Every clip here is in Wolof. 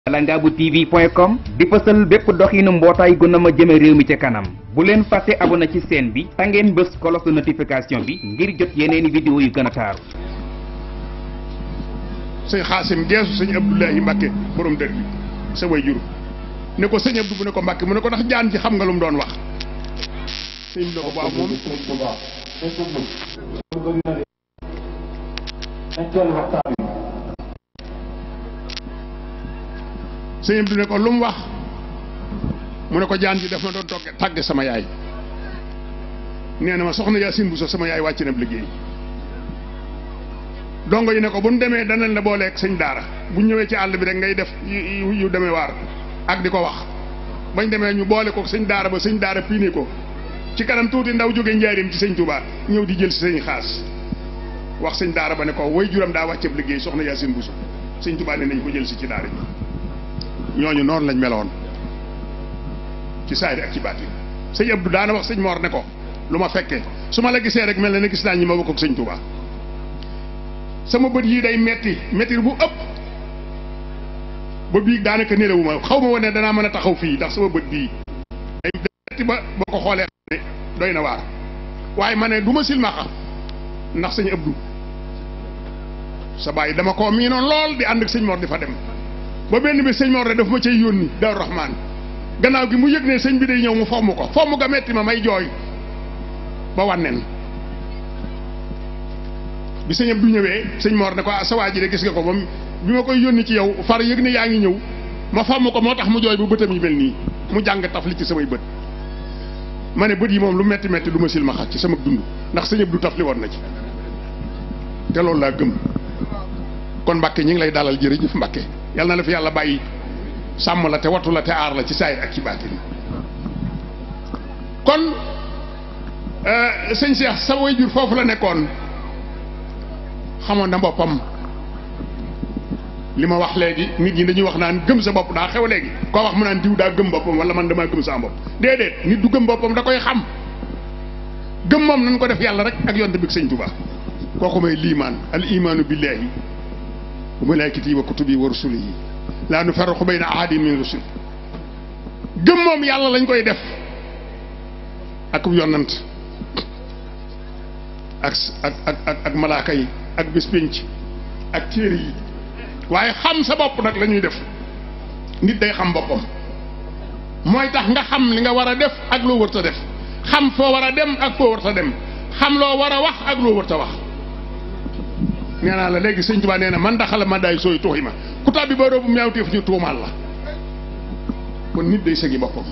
Langabu TV point com di fësal bépp doxinu mbootaay gu na ma jëme réew mi ca kanam bu leen fàtte abonné ci chaîne bi ta ngeen bës cloche de notification bi ngir jot yeneeni vidéo yu gën a taaru sëñ xaasim geesu sëñ Abdoulahi Mbacke borom dër bi sa way jur ne ko sëñ Abdou bu ne ko Mbacke mu ne ko ndax jaan ji xam nga lu mu doon wax sëñ bi ne ko waaw moom sëñ Abdou ne ko lu mu wax mu ne ko jaan ji daf ma doon togge tàgge sama yaay nee na ma soxna Yaasin bu so sama yaay wàcc na liggéey dongo yi ne ko bu ñu demee danañ la booleeg sëñ daara bu ñëwee ci àll bi rek ngay def yu yu demee waar ak di ko wax bañ demee ñu boole ko sëñ daara ba sëñ daara piine ko ci kanam tuuti ndaw jóge njaarim ci sëñ Touba ñëw di jël si sëñ xaas wax sëñ daara ba ne ko way juram daa wàcceeb liggéey soxna Yaasin Buso sëñ Touba ne nañ ko jël si ci daara bi ñooñu noonu lañ meloon ci saayir ak ci baatin sëñ Abdou daana wax sëñ Mor ne ko lu ma fekkee su ma la gisee rek mel na ne gis naa ñi ma bokk ak sëñ Touba sama bët yii day metti metti bu ëpp ba bii daanaka nelawuma xaw ma woon ne danaa mën a taxaw fii ndax sama bët bii day metti ba boo ko xoolee xam ne doy na waar waaye ma ne du ma silmaxa ndax sëñ Abdou sa bàyyi dama koo miinoon lool di ànd ak sëñ Mor di fa dem ba benn bi sëñ Mor de daf ma cay yónni Daaru Rahmaan gannaaw gi mu yëg ne sëñ bi day ñëw mu fomm ko fomm ga metti ma may jooy ba wànnen bi sëñ Abdou ñëwee sëñ Mor ne ko sa waa ji de gis nga ko moom bi ma koy yónni ci yow far yëg ne yaa ngi ñëw ma fomm ko moo tax mu jooy bu bëtam yi mel nii mu jàng taf li ci samay bët ma ne bët yi moom lu metti metti du ma sil ma xat ci sama dund ndax sëñ Abdou taf li woon na ci te loolu laa gëm kon Mbàkke ñi ngi lay dalal jërëjëf Mbàkke yal na la fi yàlla bàyyi sàmm la te wattu la te aar la ci saayir ak ci baatin kon sëñ Cheikh sa way jur foofu la nekkoon xamoon na boppam li ma wax léegi nit ñi dañuy wax naan gëm sa bopp daa xew léegi koo wax mu naan diw daa gëm boppam wala man damaa gëm sa bopp déedéet nit du gëm boppam da koy xam gëm moom nañ ko def yàlla rek ak yonte bi sëñ Tuubaa kooku may liimaan al imaanu billahi wa malaikati wa kutubi wa rusulihi laa nufarriqu bayna ahadin min rusul gëm moom yàlla lañ koy def ak yonant ak ak ak ak malaaka yi ak bés pénc ak téere yi waaye xam sa bopp nag la ñuy def nit day xam boppam mooy tax nga xam li nga war a def ak loo wërta def xam foo war a dem ak foo wërta dem xam loo war a wax ak loo wërta wax nee naa la léegi sëñ Tuubaa nee na man daxala ma daay sooy tuuxi ma ku tàbbi ba roobu ñaawteef ñu tuumaal la kon nit day sëgi boppam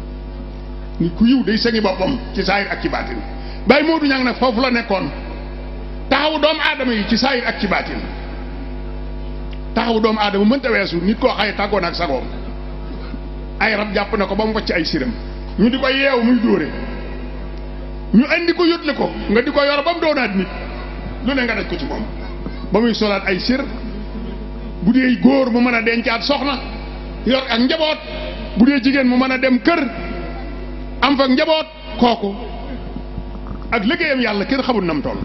nit ku yiw day sëgi boppam ci saayir ak ci baatin Baye Modou Niang nag foofu la nekkoon taxawu doomu aadama yi ci saayir ak ci baatin taxawu doomu aadama mënta weesu nit koo xaye tàggoon ak sagoom ay rab jàpp na ko ba mu wacc ay siram ñu di ko yeew muy dóore ñu andi ko yótle ko nga di ko yor ba mu doonaat nit lu ne nga daj ko ci moom ba muy solaat ay sir bu dee góor mu mën a dencaat soxna yor ak njaboot bu dee jigéen mu mën a dem kër am fa njaboot kooku ak liggéeyam yàlla kenn xamul nam toll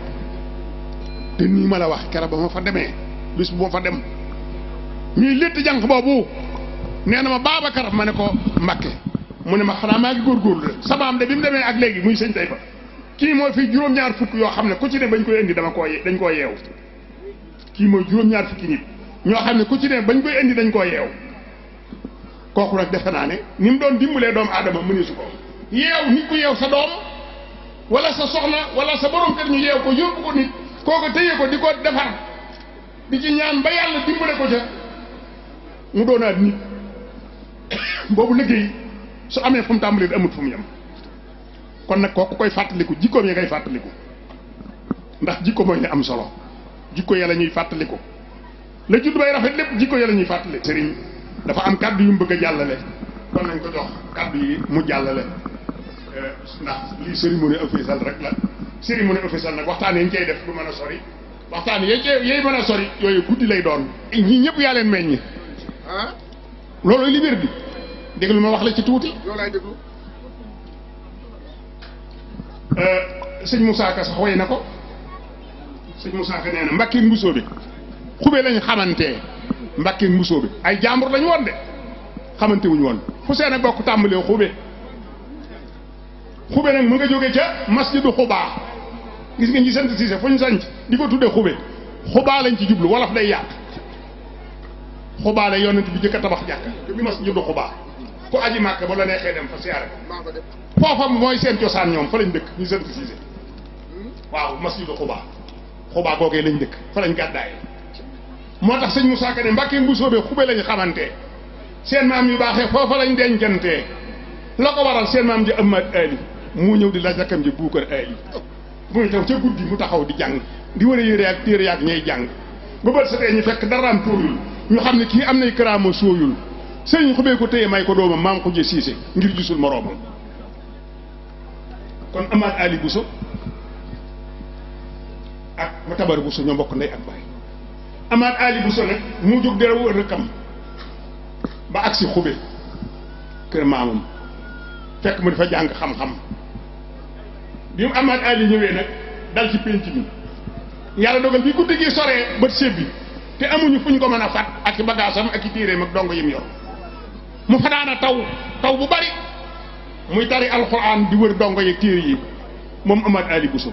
te nii ma la wax keroog ba ma fa demee bis bu ma fa dem ñuy létt jànq boobu nee na ma Babacar ma ne ko Mbàkke mu ne ma xanaa maa ngi góorgóorlu de samaam de bi mu demee ak léegi muy sëñ tey fa kii mooy fii juróom-ñaar fukk yoo xam ne ku ci ne bañ koy indi dama koo dañ koo yeew kii mooy juróom-ñaar fukki nit ñoo xam ne ku ci ne bañ koy indi dañ koo yeew kooku nag defe naa ne ni mu doon dimbalee doomu aadama mëneesu ko yeew nit ku yeew sa doom wala sa soxna wala sa borom kër ñu yeew ko yóbbu ko nit kooku téye ko di ko defar di ci ñaan ba yàlla dimbale ko ca mu doonaat nit boobu liggéey su amee fu mu tàmbalee amut fu mu yem kon nag kooku koy fàttaliku jikkoom ya ngay fàttaliku ndax jikko mooy li am solo jikko ya la ñuy fàttaliku la judd bay rafet lépp jikko ya la ñuy fàttaliku. sëriñ dafa am kàddu yu mu bëgg a jàllale kon nañ ko jox kàddu yi mu jàllale ndax lii cérémonie officielle rek la cérémonie officielle nag waxtaan yi ñu cay def du mën a sori waxtaan yi yooyu mën a sori yooyu guddi lay doon. ñii ñëpp yaa leen meññ. ah loolu li wér bi déglu ma wax la ci tuuti. yow laay déglu. sëñ Moussa Ka sax way na ko sëñ Moussa Ka nee na mbakki mbusoo bi xube lañ xamante Mbàkke Mbusoo bi ay jàmbur lañu woon de xamante wuñu woon fu seen a bokk tàmbalee xube xube nag mu nga jóge ca masjidu xubaa gis nga ñi sant siise fu ñu sanc di ko tuddee xube xubaa lañ ci jublu wolof day yàq xubaa la yonent bi jëkk a tabax jàkka te bi masjidu xubaa ku aji màkk ba la neexee dem fa siyaare foofa mooy seen cosaan ñoom fa lañ dëkk ñu sant siise waaw masjidu xubaa xubaa googee lañ dëkk fa lañ gàddaayee moo tax sëñ Moussa Ka ne Mbàkke Mbusoobe xube lañ xamante seen maam yu baaxee foofa lañ dencantee la ko waral seen maam ji Amad Ali mu ñëw di la rakkam ji Buukar Ali muy taw ca guddi mu taxaw di jàng di war a yére ak téere yaak ñay jàng ba bët setee ñu fekk daraam tooyul ñu xam ne kii am nay karaama sooyul sëñ xubee ko téye may ko doomam maam ko jë siise ngir gisul moroomam kon Amad Ali Bousso ak ma tabar Bousso ñoo mbokk ndey ak baay Amad Ali Bousso nag mu jóg dara wër rëkkam ba agsi xube kër maamam fekk mu dafa jàng xam-xam bi mu Amad Ali ñëwee nag dal ci pénc mi yàlla dogal bi guddi gi soree bët sébbi te amuñu fuñ ko mën a fat ak i bagaasam ak i téeréem ak dongo yim yor mu fanaana taw taw bu bari muy tari alxuraan di wër dongo yeeg téere yi moom Amad Ali Bousso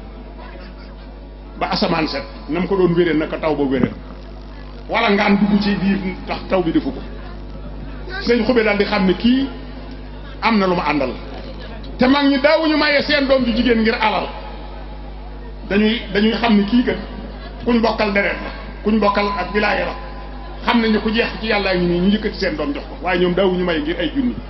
ba asamaan set na mu ko doon wéree naka taw ba wéree wala ngaan dugg ci biir tax taw bi defu ko sëñ xube daal di xam ne kii am na lu ma àndal te mag ñi daawuñu maye seen doom ju jigéen ngir alal dañuy dañuy xam ne kii kat kuñ bokkal deret la kuñ bokkal ak wilaaya la xam nañ ne ku jeex ci yàllaa ngi nii ñu yëkkati seen doom jox ko waaye ñoom daawuñu maye ngir ay junni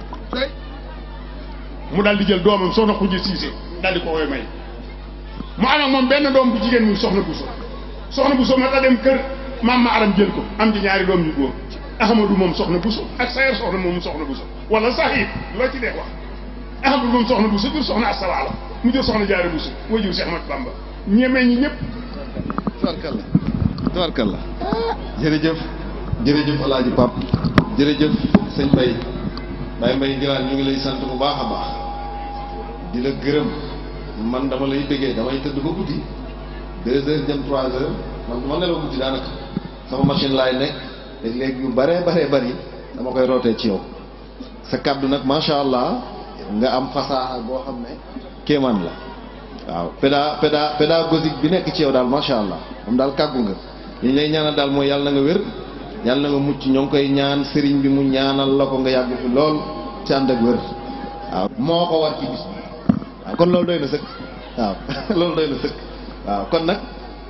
mu daal di jël doomam soxna xujje siise daal di ko koy may mu am ak moom benn doom bu jigéen muy soxna Bousso soxna Bousso ma ta dem kër maam ma aram jël ko am ci ñaari doom yu góor Ahmadou moom soxna Bousso ak Sayer soxna moom soxna Bousso wala Sahib loo ci dee wax Ahmadou moom soxna Bousso jur soxna Astawaala mu jur soxna Jaara Bousso moo jur Cheikh Ahmad Bamba ñemee ñi ñëpp. tubarkalla tubarkalla jërëjëf jërëjëf El Hadj Pape jërëjëf sëñ Mbaye Baye Mbaye Ngiraan ñu ngi lay sant bu baax a baax di la gërëm man dama lay bëggee damay tëdd ba guddi deux heures jëm trois heures man dama nelaw guddi daanaka sama machine laay nekk léeg-léeg yu bare bare bari dama koy rootee ci yow sa kàddu nag macha allah nga am fasaaxa boo xam ne kéemaan la waaw péda péda pédagogique bi nekk ci yow daal macha allah moom daal kàggu nga li lay ñaanal daal mooy yàlla na nga wér yàlla na nga mucc ñoo ngi koy ñaan sëriñ bi mu ñaanal la ko nga yàgg fi lool ci ànd ak wér waaw moo ko war ci bis bi waaw kon loolu doy na sëkk waaw loolu doy na sëkk waaw kon nag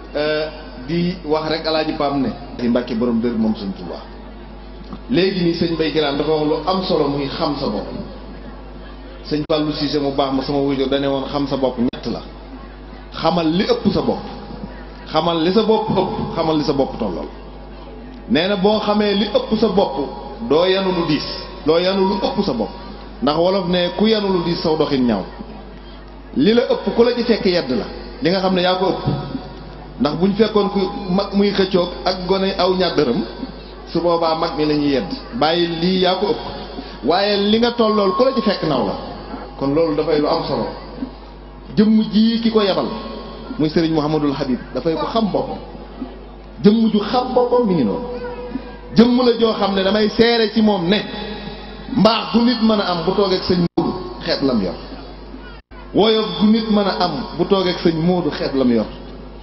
di wax rek alaaji Paam ne di Mbàkke borom dër moom sëñ Tuubaa léegi nii sëñ Mbay Giraan dafa wax lu am solo muy xam sa bopp sëñ Fallou Cissé mu baax ma sama wujur dane woon xam sa bopp ñett la xamal li ëpp sa bopp xamal li sa bopp ëpp xamal li sa bopp tollool nee na boo xamee li ëpp sa bopp doo yanu lu diis doo yanu lu ëpp sa bopp ndax wolof ne ku yanu lu diis saw doxin ñaaw li la ëpp ku la ci fekk yedd la li nga xam ne yaa ko ëpp ndax buñ fekkoon ku mag muy xëccoog ak gone aw ñàddërëm su boobaa mag mi la ñuy yedd bàyyi lii yaa ko ëpp waaye li nga tollool ku la ci fekk naw la kon loolu dafay lu am solo jëmm ji ki ko yebal muy sëriñ Mouhamadul Habib dafay ko xam boppam jëmm ju xam boppam mi ngi noonu jëmm la joo xam ne damay seere ci moom ne mbaax gu nit mën a am bu toogee ak sëñ Moodu xeet lam yor woyof gu nit mën a am bu toogee ak sëñ Moodu xeet lam yor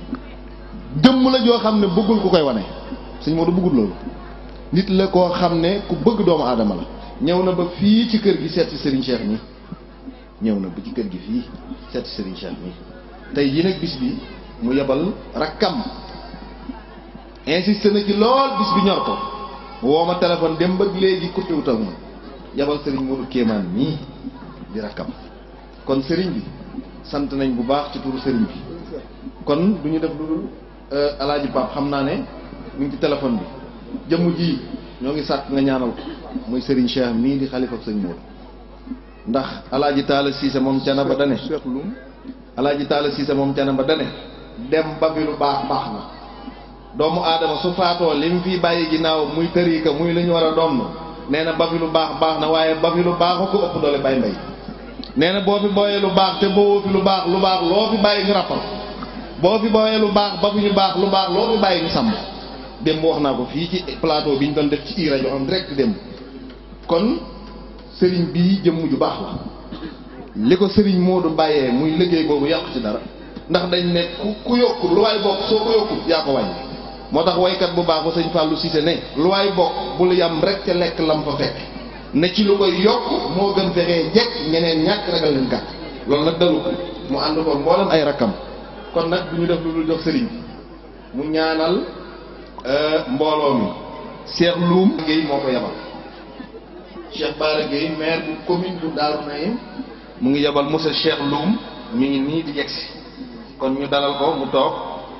jëmm la joo xam ne bëggul ku koy wane sëñ Moodu bëggul loolu nit la koo xam ne ku bëgg doomu aadama la ñëw na ba fii ci kër gi seet si Serigne Cheikh mi ñëw na ba ci kër gi fii seet si Serigne Cheikh mi tey yi nag bis bi mu yebal rakkam insisté na ci lool bis bi ñor ko mu woo ma téléphone dem ba léegi coupé wu taw ma yebal Serigne Modou Kéemaan mii di rakkam kon Serigne bi sant nañ bu baax ci turu Serigne bi kon du ñu def lu dul alaaji Pape xam naa ne mu ngi ci téléphone bi jëmm ji ñoo ngi sàkk nga ñaanal ko muy Serigne Cheikh mii di xalifa sëñ Modou ndax alaaji Taala Siise moom cana ba dane alaaji Taala Siise moom cana ba dane dem ba fi lu baax baax na doomu aadama su faatoo li mu fi bàyyi ginnaaw muy tërika muy lu ñu war a doon nee na ba fi lu baax baax na waaye ba fi lu baax ko ëpp doole bay mbay nee na boo fi booyee lu baax te boo fi lu baax lu baax loo fi bàyyi ñu rappal boo fi booyee lu baax ba fi ñu baax lu baax loo fi bàyyi ñu sàmm démb wax naa ko fii ci plateau bi ñu doon def ci i rajo en direct démb kon sëriñ bii jëmm ju baax la li ko sëriñ Modou bàyyee muy liggéey boobu yàqu ci dara ndax dañ ne ku ku yokku lu waay bokk soo ko yokku yaa ko wàññi moo tax waykat bu baax ba sëñ Fallou Cissé ne lu waay bokk bul yam rek ca lekk lam fa fekk ne ci lu koy yokk moo gën fexee jekk ñeneen ñàkk ragal leen gàtt loolu nag dalu ko mu ànd ko mboolem ay rakkam kon nag du ñu def lu dul jox sëriñ mu ñaanal mbooloo mi Cheikh Loum Guèye moo ko yabal Cheikh Bara Guèye maire bu commune bu Darou Naïm mu ngi yabal monsieur Cheikh Loum mi ngi nii di yegsi kon ñu dalal ko mu toog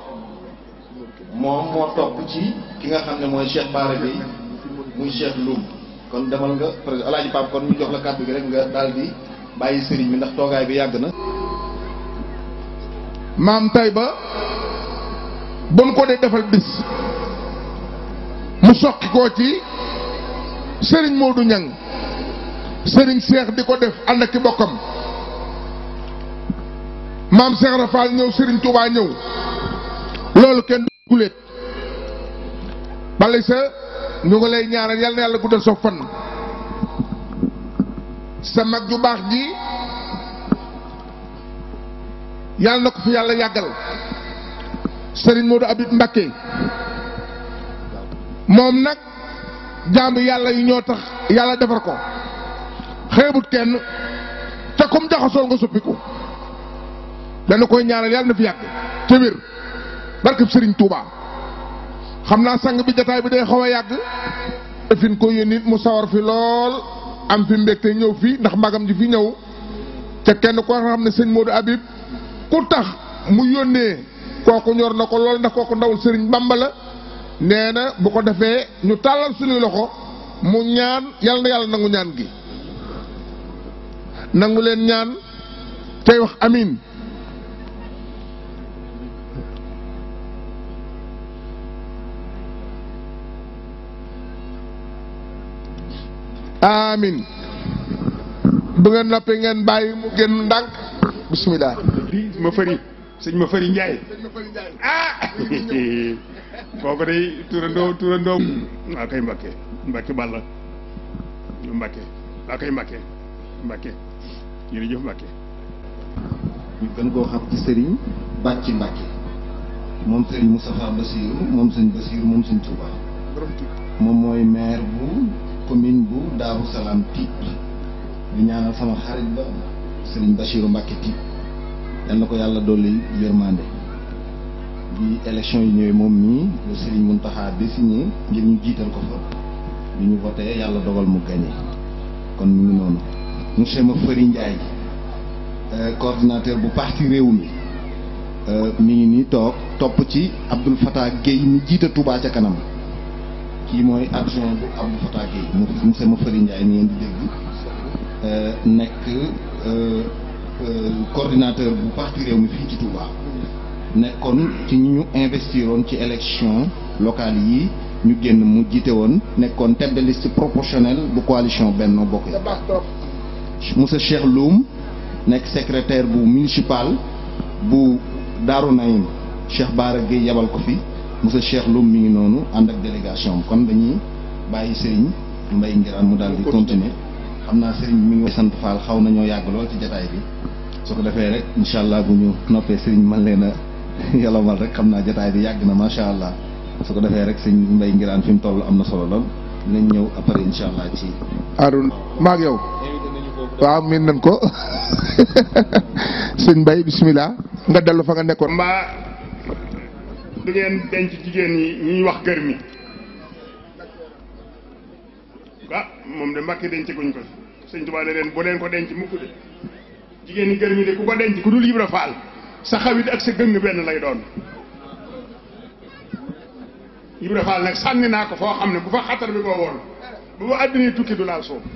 moom moo topp ci ki nga xam ne mooy Cheikh Bara Guèye muy Cheikh Loum kon demal nga président Alaaji Pape kon ñu jox la kàddu gi rek nga daal di bàyyi sëriñ bi ndax toogaay bi yàgg na maam tay ba bon ko dee defal bis mu soqi koo ci sëriñ Modou Ñang sëriñ Seex di ko def ànd ak ki bokkam maam Seex Rafal ñëw sëriñ Touba ñëw loolu kenn du guléet bale sa ñu ngi lay ñaanal yal na yàlla guddal soo fan sa mag ju baax ji yàlla na ko fi yàlla yàggal sëriñ Modou Abib Mbakke moom nag jaamu yàlla yi ñoo tax yàlla defar ko xeebut kenn te comme jaxasool nga suppiku dana koy ñaanal yàlla na fi yàgg te wér barkeb sëriñ Touba xam naa sang bi jataay bi day xaw a yàgg fin ko yónni mu sawar fi lool am fi mbégte ñëw fii ndax magam ji fi ñëw te kenn koo xam ne sëñ Modou Abib ku tax mu yónnee kooku ñor na ko lool ndax kooku ndawul sëriñ Bamba la nee na bu ko defee ñu tàllal suñuy loxo mu ñaan yàlla na yàlla nangu ñaan gi nangu leen ñaan tey wax amin amin bu ngeen noppee ngeen bàyyi mu génn ndànk bismillah ma fëri sëñ ma fëri Njaay ah kooku day turandoo turandoo waa kay Mbakke Mbakke Balla Mbakke waa kay Mbakke Mbakke jërëjëf Mbakke ñu gën koo xam ci sëriñ Bàcci Mbàkke moom sëriñ Moustapha Bassirou moom sëñ Bassirou moom sëñ Touba moom mooy maire bu commune bu Daaru Salaam Tiib di ñaanal sama xarit ba sëriñ Bassirou Mbàkke Tiib yal na ko yàlla dolli yërmande bi élection yi ñëwee moom mii le sëriñ Mountakha désigné ngir ñu jiital ko fa bi ñu voté yàlla dogal mu gagné kon mu ngi noonu monsieur Mafari Ndiaye coordinateur bu parti réew mi mi ngi nii toog topp ci Abdoul Fattah Guèye mi jiite Touba ca kanam kii mooy adjoint bu Abdoul Fattah Guèye mu monsieur Mafari Ndiaye mi ngeen di dégg nekk coordinateur bu parti réew mi fii ci Touba nekkoon ci ñi ñu investiroon ci élection locale yi ñu génn mu jiite woon nekkoon tête de liste proportionnelle bu coalition Benno Bokk Yaakaar monsieur Cheikh Loum nekk secrétaire bu municipal bu Darou Naïm Cheikh Bara Gueye yabal ko fi monsieur Cheikh Loum mi ngi noonu ànd ak délégation kon dañuy bàyyi Serigne Mbaye Ngiraan mu daal di continuer xam naa Serigne mi ngi sant Fall xaw nañoo yàgg lool ci jataay bi su ko defee rek incha allah bu ñu noppee Serigne man leen a yolomal rek xam naa jataay bi yàgg na macha allah su ko defee rek Serigne Mbaye Ngiraan fi mu toll am na solo lool dinañ ñëw après incha allah ci. Arouna maag yow waaw miin nañ ko sëñ Mbaye bismillah nga dellu fa nga nekkoon. mbaa du ngeen denc jigéen ñi ñuy wax gër mi ah moom de mbàkki denc guñ ko sëñ Tuubaa ne leen bu leen ko denc mukk de jigéen ñi gër mi de ku ko denc ku dul Ibra Faal sa xawit ak sa gëng benn lay doon Ibra Faal nag sànni naa ko foo xam ne bu fa xatar bi koo woon bu ba àddina tukki du laal suuf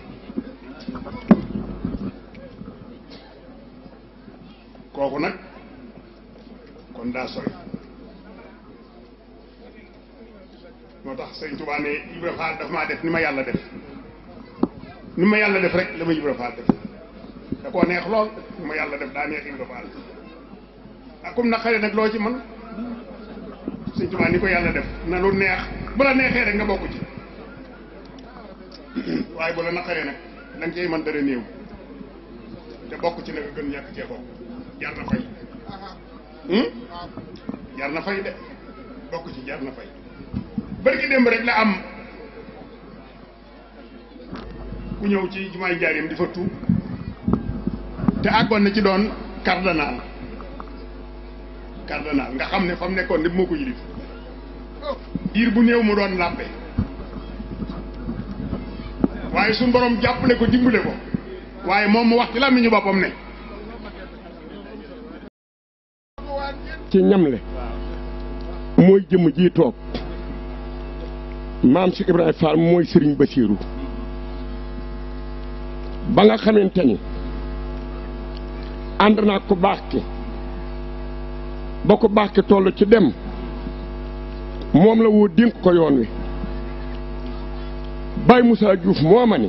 kooku nag kon daa sori moo tax sëñ Tuubaa ne Ibra Faal daf maa def ni ma yàlla def ni ma yàlla def rek la ma Ibra Faal def da koo neex lool ni ma yàlla def daa neex Ibra Faal ak comme na xale nag loo ci mën sëñ Tuubaa ni ko yàlla def na lu neex bu la neexee rek nga bokk ci waaye bu la naqaree nag da nga cey mën dara néew te bokk ci la nga gën ñàkk cee bokk jar na fay jar na fay de bokk ci jar na fay bërki démb rek la am ku ñëw ci jumaay njaarim di fa tuub te àggoon na ci doon cardinal cardinal nga xam ne fa mu nekkoon lépp moo ko yilif diir bu néew mu doon làppe waaye suñu borom jàppale ko dimbale ko waaye moom mu wax ci làmmiñu boppam ne ci ñamle mooy jëmm ji toog maam si Ibrahima Fall mooy Serigne Bassirou ba nga xamante ni ànd naa ko baax ki ba ko baax ki toll ci dem moom la woo dénk ko yoon wi Baye Moussa Diouf moo ma ni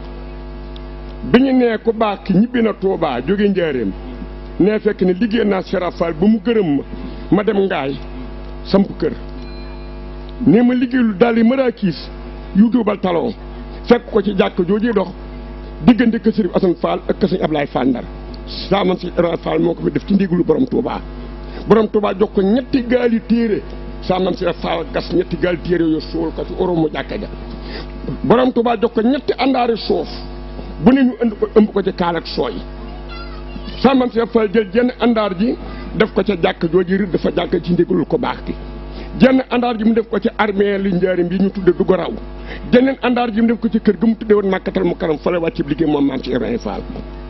bi ñu nee ku baax ki ñibbi na Touba jóge njaareem nee fekk ne liggéey naa Serap Fall ba mu gërëm ma ma dem ngaay samp kër nee ma liggéeylu daal yi maraakiis yu duubal talon fekk ko ci jàkk joojee dox diggante kër Sëriñ Asan Fall ak kër Sëriñ Ablaye Fall Ndar saa man si Ibrahima Fall moo ko fi def ci ndigalu borom Touba borom Touba jox ko ñetti gaali téere saa man si Fall gas ñetti gaali téere yooyu suul ko ci oromu jàkka ja borom Touba jox ko ñetti àndaari suuf bu ne ñu ënd ko ëmb ko ci kaal ak sooy saa man si Fall jël jenn àndaar ji def ko ca jàkk jooju rëdd dafa jàkk ci ndigalul ko baax ki jenn àndaar ji mu def ko ci armée li njaarim bi ñu tudde du ko raw jeneen àndaar ji mu def ko ci kër ga mu tudde woon màkkatal mu karam fale wàcc liggéey moom maam ci Ibrahima Fall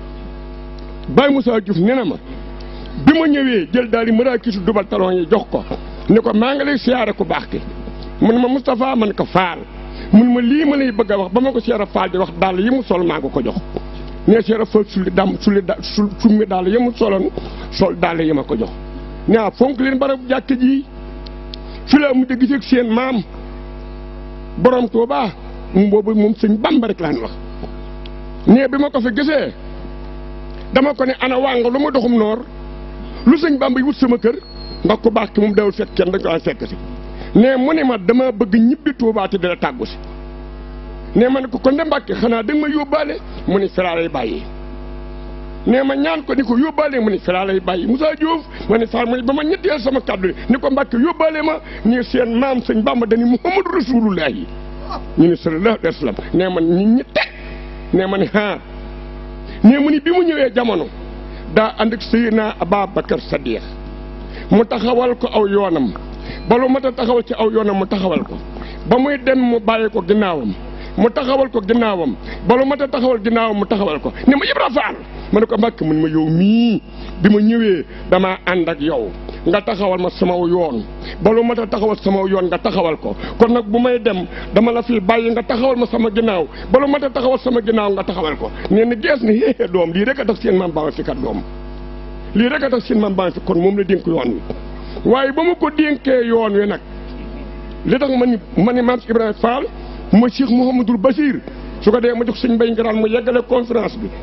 Baye Moussa Diouf nee na ma bi ma ñëwee jël daal di maraakisu dubal talon yi jox ko ne ko maa ngi lay siyaare ku baax ki mun ma Moustapha man ko Fall mun ma lii ma lay bëgg a wax ba ma ko siyaare Fall di wax daal yi mu sol maa ko ko jox nee siyaare Fall sulli dam sulli da sul summi daal yi mu soloon sol daal yi ma ko jox nee fonk leen barab jàkk ji fi la mujj gisee ak seen maam borom Touba mu boobu moom sëñ Bamba rek laan wax nee bi ma ko fi gisee dama ko ne ana waa nga lu ma doxum noor lu sëñ Bamba yi wut sama kër ndax ku baax ki moom dawul fekk kenn dañ ko fekk si nee mu ne ma dama bëgg ñibbi Touba te dala tàggu si nee ma ne ko kon de Mbàkke xanaa da nga ma yóbbaale mu ne firaa lay bàyyi nee ma ñaan ko ni ko yóbbaale mu ne firaa lay bàyyi Moussa Diouf ma ne Fall mu ne ba ma ñetteel sama kàddu ni ko Mbàkke yóbbaale ma ni seen maam sëñ Bamba dani Muhammadu Rasulullahi ñu ne sallallahu alayhi wa sallam nee ma ñi ñi teg nee ma ne ah nee mu ni bi mu ñëwee jamono daa ànd ak Seydina Ababacar Sadiq mu taxawal ko aw yoonam ba lu mat a taxawal ci aw yoonam mu taxawal ko ba muy dem mu bàyyi ko ginnaawam mu taxawal ko ginnaawam ba lu mat a taxawal ginnaawam mu taxawal ko ne ma Ibra Faal ma ne ko Mbàkke mu ne ma yow mii bi ma ñëwee damaa ànd ak yow nga taxawal ma sama yoon ba lu mat a taxawal sama yoon nga taxawal ko kon nag bu may dem dama la fi bàyyi nga taxawal ma sama ginnaaw ba lu mat a taxawal sama ginnaaw nga taxawal ko nee na gees ni xéexee doom lii rek a tax seen maam baa ma fi kat doom lii rek a tax seen maam baa ma fi kon moom la dénk yoon wi waaye ba ma ko dénkee yoon wi nag li tax ma ni ma ni maam Ibrahima Fall mooy Cheikh Mouhamadul Basir su ko dee ma jox sëñ Mbay Ngiraan mu yeggale conférence bi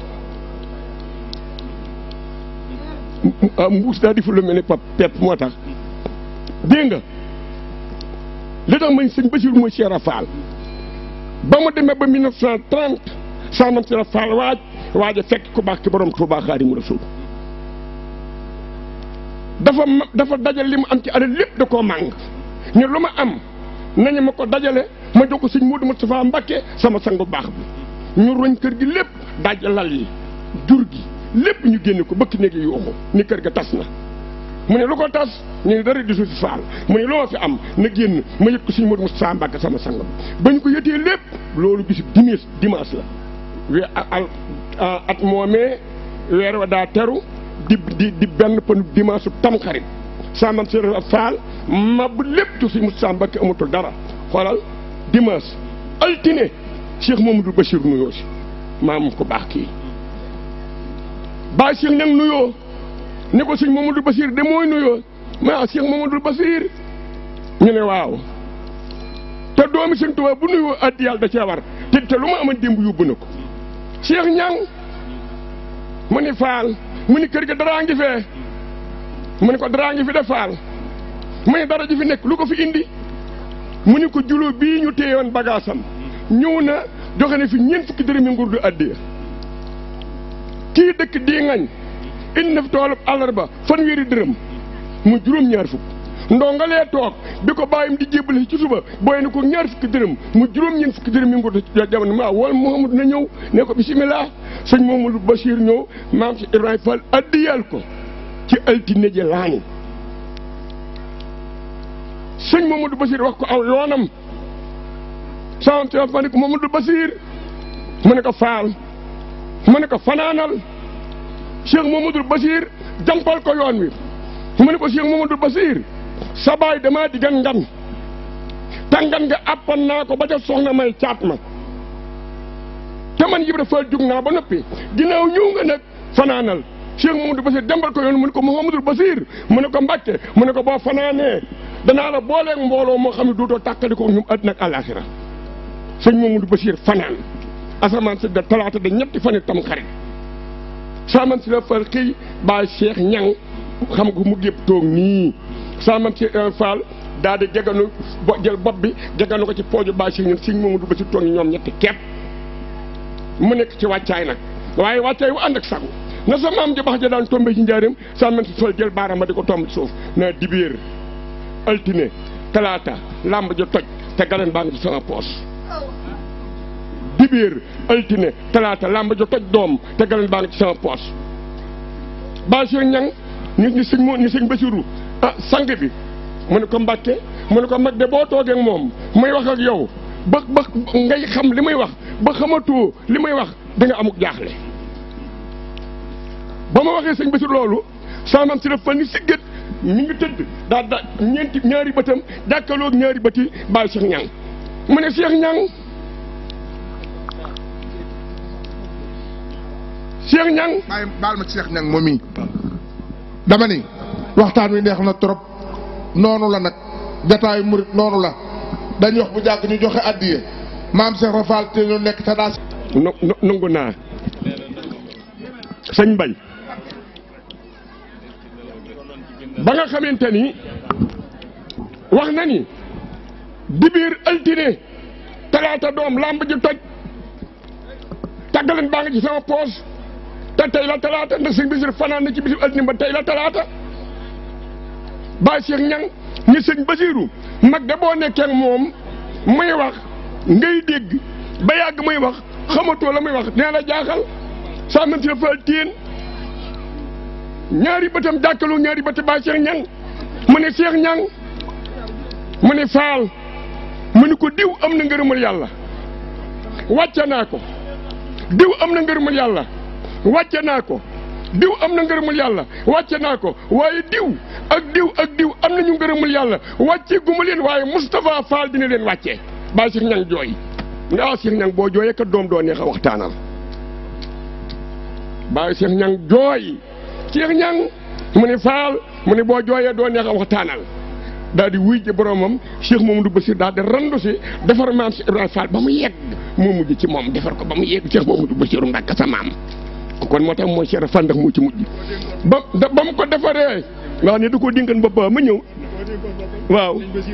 mbuus daa di fu lu mel ni pap pepp moo tax dégg nga li tax mañ sëñ Basiru mooy Cheikh Fall ba mu demee ba 1930 saanam Cheikh Fall waaj waaj a fekk ku baax ki borom Tuubaa Xaadimu Rasuul dafa ma dafa dajale li mu am ci alal lépp da koo màng ñu lu ma am nañu ma ko dajale ma jox ko sëñ Moodu Mustafaa Mbàkke sama sangu baax bi ñu roñ kër gi lépp daj lal yi jur gi lépp ñu génne ko bëkk néegi yuuxu ni kër ga tas na mu ne lu ko tas ñu ne dara disu si faal mu ne lu ma fi am na génn ma yëg ko suñu Modou Moustapha Mbacke sama sang ba ñu ko yëtee lépp loolu bisu dimanche dimanche la we al at moomee weer wa daa teru di di di benn panu dimanche su tamxarit samam si faal ma bu lépp ci suñu Moustapha Mbacke amatul dara xoolal dimanche altine Cheikh Mamadou Bachir nuyoo si maam ko baax kii Baay Cheikh nag nuyoo ni ko sëñ Mamadou Basir de mooy nuyoo ma Cheikh Mamadou Basir ñu ne waaw te doomi sëñ Tuubaa bu nuyoo addi yàlla da cee war te te lu ma amoon démb yóbbu na ko Cheikh ñang mu ni faal mu ni kër ga daraa ngi fee mu ni ko daraa ngi fi de faal mu ne dara ji fi nekk lu ko fi indi mu ni ko juloo bii ñu téyewoon bagaasam ñëw na joxe na fi ñeent fukki dërëmi nguur du addiya kii dëkk dii ngañ indi na fi toolub àllarba fanweeri dërëm mu juróom-ñaar fukk ndongalee toog bi ko bàyyim di jébbale ci suba booy na ko ñaar fukki dërëm mu juróom-ñeent fukki dërëm yi nguur du jamono maa wol Mouhamadou na ñëw ne ko bisimilah sëñ Mamadou Bachir ñëw maam si Ibrahima Fall addiyal ko ci altine ji laani sëñ Mamadou Bachir wax ko aw yoonam sama si ma ne ko Mamadou Bachir mu ne ko faal mu ne ko fanaanal Cheikh Mamadou Bachir jampal ko yoon wi mu ne ko Cheikh Mamadou Bachir sa baay damaa diggan ngan te ngan nga àppan naa ko ba ca soxna may caat ma te man Ibra Fall jug naa ba noppi ginnaaw ñëw nga nag fanaanal Cheikh Mamadou Bachir jambal ko yoon mu ne ko Mouhamadou Bachir mu ne ko Mbàkke mu ne ko boo fanaanee danaa la booleeg mbooloo moo xam ne dootoo tàqali ko ñum àddina ak àllaaxira sëñ Mamadou Bachir fanaan asamaan si da talaata da ñetti fan tam xarit saaman si la fal xëy baay Cheikh ñang xam nga mu gépp toog nii saaman si Fall daal di geganu bo jël bopp bi geganu ko ci pooju baay Cheikh ñun sëñ Mamadou Bachir toog ñi ñoom ñetti kepp mu nekk ci wàccaay nag waaye wàccaay wu ànd ak sagu na sa maam ja bax ja daan tombé ci njaareem saaman si Fall jël baaraam ma di ko tomb ci suuf na dibéer altine talaata làmb ja toj te galeen baa ngi ci sama poos dibéer altine talaata làmb ja toj doom te galeen baa ngi ci sama poos Bachir ñang ni ni sëñ mo ni sëñ Basiru ah sang bi mu ne ko Mbàkke mu ne ko mag de boo toogee ak moom muy wax ak yow ba ba ngay xam li muy wax ba xamatoo li muy wax da nga amuk jaaxle ba ma waxee sëñ Basiru loolu saamam si la fa ni siggat mi ngi tëdd daa da ñeenti ñaari bëtam jàkkaloog ñaari bëti Baay Cheikh Ñang mu ne Cheikh Ñang Cheikh Ñang bàyyi baal ma ci Cheikh Ñang moom mii dama ni waxtaan wi neex na trop noonu la nag jataayu murit noonu la dañuy wax bu jàgg ñu joxe addiye maam Cheikh Rafal te ñu nekk te daa no no nangu naa sëñ Mbay ba nga xamante ni wax na ni dibiir altine talaata doom làmb ji toj tàggaleen baa nga ci sama poos te tey la talaata ndax sëñ Basiru fanaan na ci bisu altine ba tey la talaata Baay Cheikh Ñang ni sëñ Basiru mag de boo nekkee ak moom muy wax ngay dégg ba yàgg muy wax xamatoo la muy wax nee la jaaxal saa mën si la faal téen ñaari bëtam jàkkaloo ñaari bëtt Baay Cheikh Ñang mu ne Cheikh Ñang mu ne faal mu ne ko diw am na ngërëmal yàlla wàcce naa ko diw am na ngërëmal yàlla wàcce naa ko diw am na ngërëmul yàlla wàcce naa ko waaye diw ak diw ak diw am nañu ngërëmul yàlla wàcce guma leen waaye Moustapha Fall dina leen wàcce Baay Cheikh Ñang jooy nga ah Cheikh Ñang boo jooyee kat doom doo neex a waxtaanal Baay Cheikh Ñang jooy Cheikh Ñang mu ne Fall mu ne boo jooyee doo neex a waxtaanal daal di wuy ji boromam Cheikh Mamadou Bassir daal di randu si defar maam si Ibrahima Fall ba mu yegg moo mujj ci moom defar ko ba mu yegg Cheikh Mamadou Bassir Mbàkke sa maam kon moo tax mooy Cheikh Fall ndax moo ci mujj ba ba mu ko defaree nga xam ne du ko dinkan ba ba ma ñëw waaw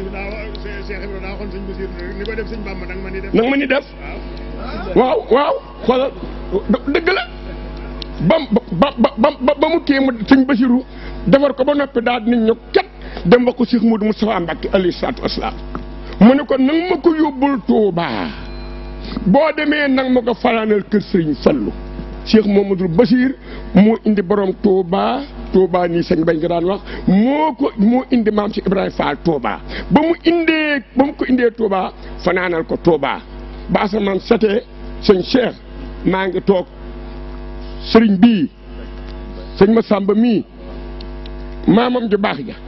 nag ma ni def waaw waaw xoolal dëgg la ba ba ba ba mu kii mu sëñ Basiru defar ko ba noppi daal di ñu ket dem wax ko Cheikh Modou Moustapha Mbacke alayhi salaatu wasalaam mu ne ko nang ma ko yóbbul Touba boo demee nang ma ko fanaanal kër Sëriñ Fallu Cheikh Mamadou Bachir moo indi borom Touba Touba nii sëñ bañ nga daan wax moo ko moo indi maam si Ibrahima Fall Touba ba mu indee ba mu ko indee Touba fanaanal ko Touba ba asamaan setee sëñ Cheikh maa ngi toog sëriñ bii sëñ Massamba mii maamam ju baax ja